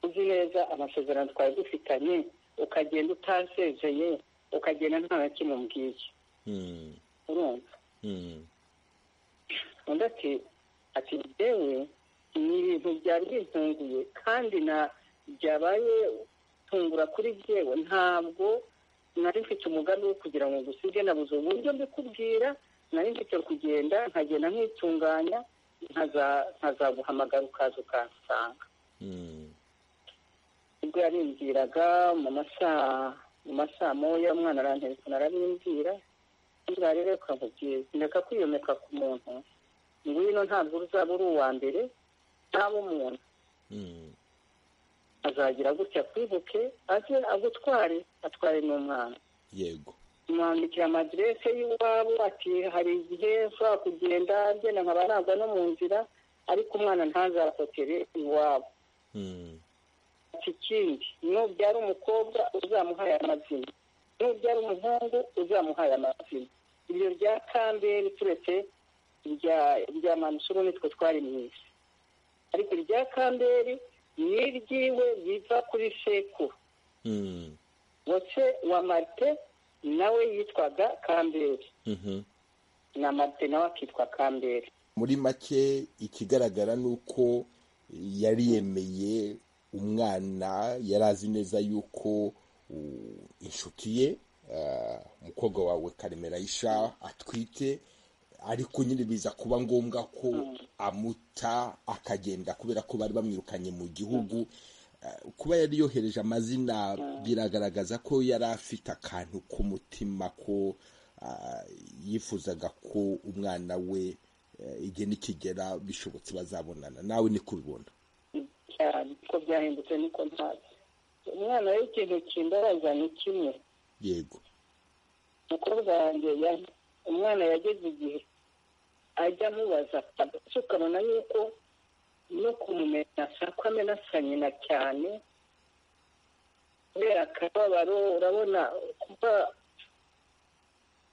[SPEAKER 10] uzi neza amasezerano twari dufitanye ukagenda utasezeye ukagenda nta na kimwe umbwiye
[SPEAKER 1] Mm.
[SPEAKER 10] urumva
[SPEAKER 1] Mm.
[SPEAKER 10] undi ati ati yewe ni ibintu byari bintunguye kandi na byabaye tungura kuri byewe ntabwo nari mfite umugambi wo kugira ngo ngusige nabuze uburyo mbikubwira nari mfite kugenda nkagenda nkitunganya nkaza- nkazaguhamagara ukaza ukansanga
[SPEAKER 1] Mm.
[SPEAKER 10] ubwo yarimbwiraga mu masaha mu masaha moya umwana aranterefona arabimbwira buriya rero ukavugira ndeka kwiyomeka ku muntu ngwino ntabwo uzaba uri uwa mbere ntaba umuntu azagira gutya kwibuke aze agutware atware n'umwana
[SPEAKER 1] yego
[SPEAKER 10] mwandikira amadirese y'iwabo ati hari igihe ushobora kugenda agenda nkaba nagwa no mu nzira ariko umwana ntazakotere iwabo ikindi nubyara umukobwa uzamuhaye amazina nubyara umuhungu uzamuhaye amazina ibyo rya kambere turetse irya manusuru nitwe twari mu isi ariko irya kambere ni iry'iwe riva kuri sekuru wose wa marite nawe yitwaga kambere na marite nawe akitwa kambere
[SPEAKER 1] muri make ikigaragara ni uko yari yemeye umwana yari azi neza yuko uh, inshuti ye uh, umukobwa wawe karemera ayisha atwite ariko nyine biza kuba ngombwa ko amuta akagenda kubera ko bari bamwirukanye mu gihugu Uh, kuba yari yohereje amazina biragaragaza ko yari afite akantu k'umutima ko uh, yifuzaga ko umwana we uh, igihe nikigera bishobotse bazabonana nawe niko ubibona
[SPEAKER 10] cyane ko byahindutse niko ntazi umwana w'ikintu kimbabaza ni kimwe
[SPEAKER 1] yego
[SPEAKER 10] umukobwa wanjye ya- umwana yageze igihe ajya amubaza ndetse ukabona yuko no kumumenya asa ko amenasa nyina cyane kubera akababaro urabona kuba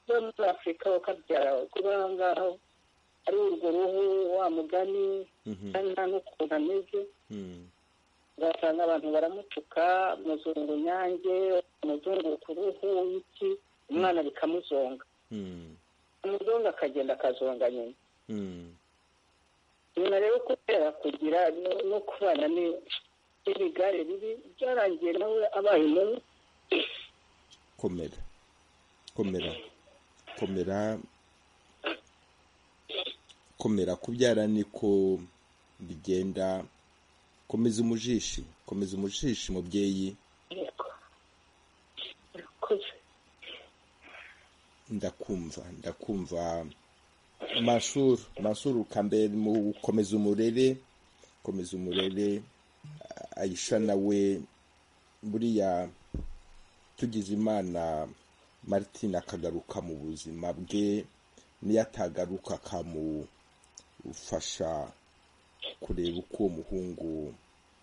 [SPEAKER 10] kuba muri afurika bakabyara kuba aha ngaho ari urwo ruhu wa mugani kandi nta n'ukuntu ameze ugasanga abantu baramutuka muzungu nyange muzungu ku ruhu iki umwana bikamuzonga umuzungu akagenda akazonga nyina nyina rero kubera kugira no- no kubana ni- n'ibigare bibi byarangiye nawe abaye mubi
[SPEAKER 1] komera komera komera komera kubyara niko bigenda komeza umujishi komeza umujishi mubyeyi
[SPEAKER 10] Murakoze.
[SPEAKER 1] ndakumva ndakumva masuru masuru kambere mu komeza umurere komeza umurere A- ayisha nawe buriya tugize imana martin akagaruka mu buzima bwe niyo atagaruka akamufasha kureba uko uwo muhungu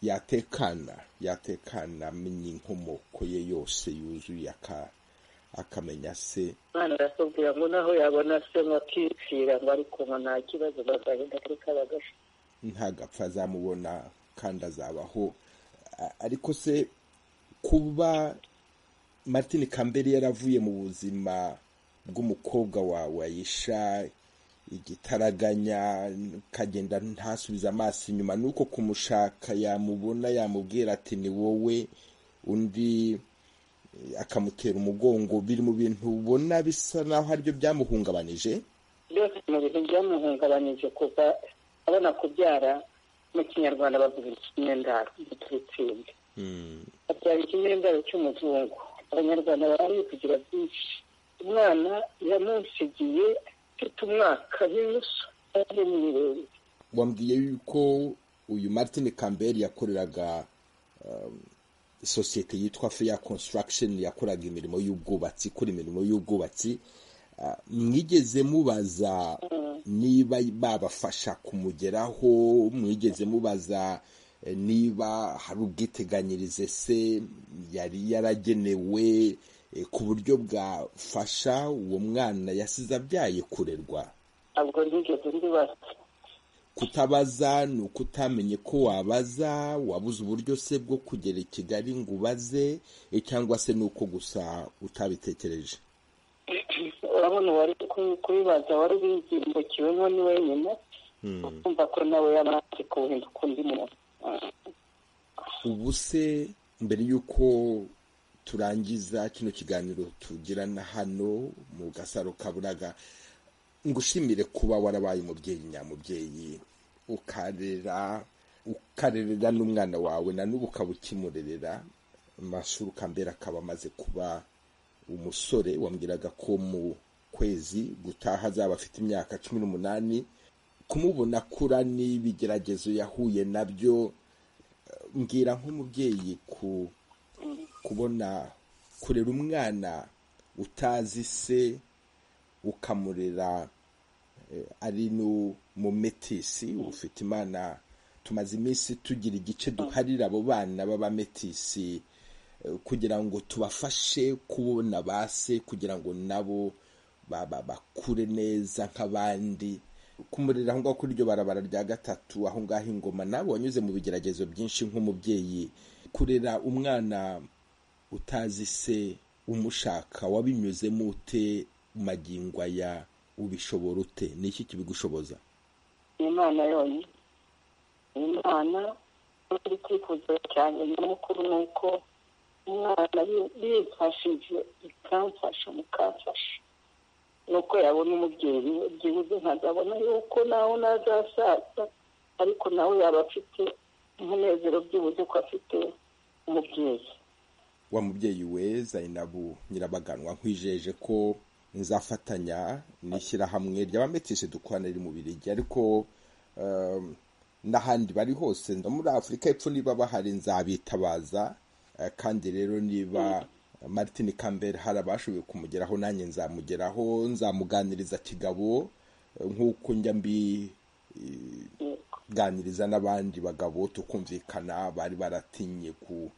[SPEAKER 1] yatekana yatekana amenya inkomoko ye yose yuzuye aka- akamenya se
[SPEAKER 10] umwana arakubwira ngo naho yabona se ngo akipfira ngo ariko ngo nta kibazo bazagenda kuri kabagashi
[SPEAKER 1] ntagapfa azamubona kandi azabaho A- ariko se kuba martin kambere yaravuye mu buzima bw'umukobwa wawe ayisha igitaraganya kagenda ntasubize amaso inyuma ni uko kumushaka yamubona yamubwira ati ni wowe undi eh, akamutera umugongo biri mu bintu ubona bisa naho aribyo byamuhungabanije
[SPEAKER 10] byose mu bintu byamuhungabanyije kuva abona kubyara mu kinyarwanda bavuga ikinyendaro giturutsinda abyara ikinyendaro cy'umuzungu abanyarwanda bari kugira byinshi umwana yamunsigiye afite umwaka n'inusu ari mu birenge
[SPEAKER 1] wambwiye yuko uyu martin kambere yakoreraga um, sosiyete yitwa fair construction yakoraga imirimo y'ubwubatsi ikora imirimo y'ubwubatsi Ah, mwigeze mubaza niba babafasha kumugeraho mwigeze mubaza eh, niba hari ubwiteganyirize se yari yaragenewe eh, ku buryo bwafasha uwo mwana yasize abyaye kurerwa
[SPEAKER 10] ntabwo nigeze ndibaza
[SPEAKER 1] kutabaza ni uko utamenye ko wabaza wabuze uburyo se bwo kugera i kigali ngo ubaze eh, cyangwa se ni uko gusa utabitekereje
[SPEAKER 10] urabona uwari ku- kubibaza wari ubimbukiwemo ni wenyine kumva ko nawe yaba amaze kuhinduka undi muntu
[SPEAKER 1] ubu se mbere y'uko turangiza kino kiganiro tugirana hano mu gasaro kaburaga ngushimire kuba warabaye umubyeyi nyamubyeyi ukarera ukarerera n'umwana wawe na n'ubu ukaba ukimurerera amasura ukambera akaba amaze kuba umusore wambwiraga ko mu kwezi gutaha azaba afite imyaka cumi n'umunani kumubona akura n'ibigeragezo yahuye nabyo mbwira nk'umubyeyi ku kubona kurera umwana utazi se ukamurera ari n'umumetisi ufite imana tumaze iminsi tugira igice duharira abo bana b'abametisi kugira ngo tubafashe kubona ba se kugira ngo nabo bakure neza nk'abandi kumurira aho ngaho kuri iryo barabara rya gatatu aho ngaho ingoma nawe wanyuze mu bigeragezo byinshi nk'umubyeyi kurera umwana utazi se umushaka wabinyuzemo ute magingo aya ubishobora ute ni iki kibigushoboza
[SPEAKER 10] imana yonyine imana iri kwifuza cyane nyamukuru ni uko umwana yifashije ikamfasha mukamfasha nuko yabona umubyeyi we byibuze nkazabona yuko nawe nazasaza ariko nawe yaba afite umunezero byibuze ko afite umubyeyi
[SPEAKER 1] wa mubyeyi we zayinabu nyirabaganwa nkwijeje ko nzafatanya n'ishyirahamwe ry'abametisi dukorana riri mu birigi ariko n'ahandi bari hose no muri afurika y'epfo niba bahari nzabitabaza kandi rero niba martin kambere hari abashoboye kumugeraho nanjye nzamugeraho nzamuganiriza kigabo nk'uko njya mbi ganiriza n'abandi bagabo tukumvikana bari baratinye ku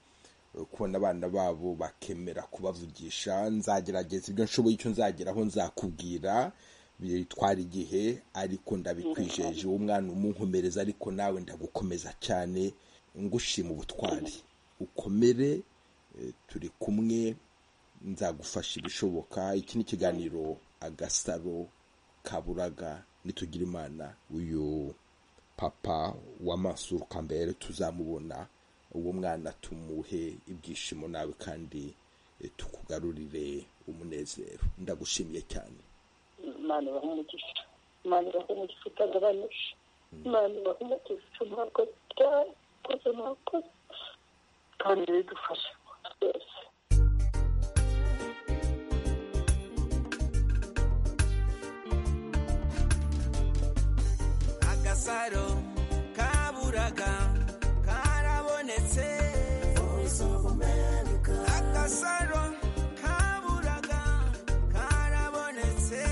[SPEAKER 1] kubona abana babo bakemera kubavugisha nzagerageza ibyo nshoboye icyo nzageraho nzakubwira bitwara igihe ariko ndabikwijeje uwo mwana umunkomereza ariko nawe ndagukomeza cyane ngushima ubutwari ukomere turi kumwe nzagufasha ibishoboka iki ni ikiganiro agasaro kaburaga nitugira imana uyu papa w'amasura ukambere tuzamubona uwo mwana tumuhe ibyishimo nawe kandi tukugarurire umunezero ndagushimiye cyane
[SPEAKER 10] imana ibaha umugisha imana ibaha umugisha utagabanije imana ibaha umugisha ntabwo byakoze mwakoze kandi bidufashe byose
[SPEAKER 2] agasaro kaburaga agasaro kaburaga karabonetse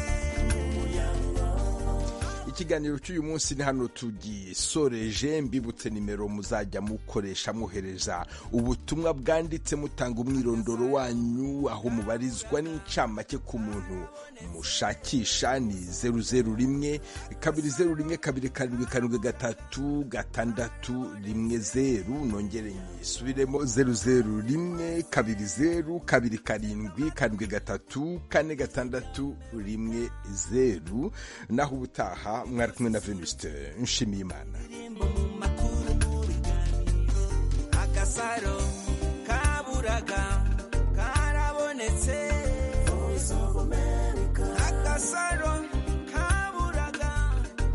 [SPEAKER 1] ikiganiro cy'uyu munsi ni hano tugisoreje mbibutse nimero muzajya mukoresha mwohereza ubutumwa bwanditse mutanga umwirondoro wanyu aho mubarizwa n'incamake ku muntu mushakisha ni zeru zeru rimwe kabiri zeru rimwe kabiri karindwi karindwi gatatu gatandatu rimwe zeru nongere nyisubiremo zeru zeru rimwe kabiri zeru kabiri karindwi karindwi gatatu kane gatandatu rimwe zeru naho ubutaha mwari kumwe na venusite nshimiyimana
[SPEAKER 2] agasaro kaburaga karabonetse agasaro kaburaga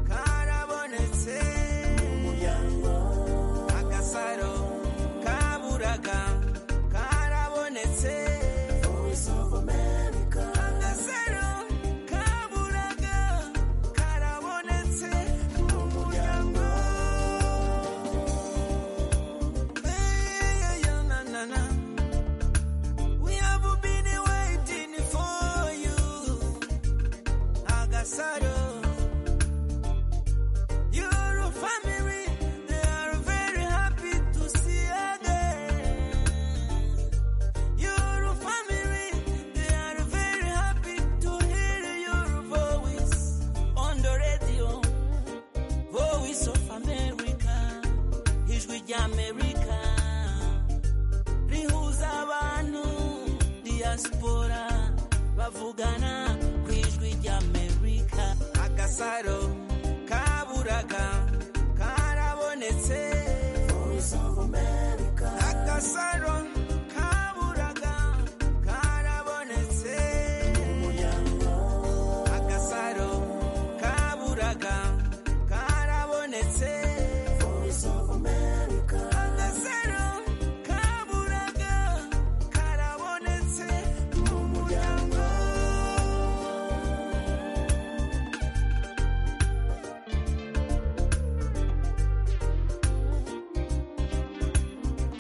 [SPEAKER 2] karabonetse agasaro kaburaga karabonetse agasaro kaburaga karabonetse mu muryango Hey, yeah, na, na, na. We have been waiting for you Agasaro. Your family, they are very happy to see again. Your family, they are very happy to hear your voice on the radio. Voice of America, ijwi ry'Amerika rihuza abantu diaspora bavugana ku ijwi ry'amerika agasaro kaburaga karabonetse agasaro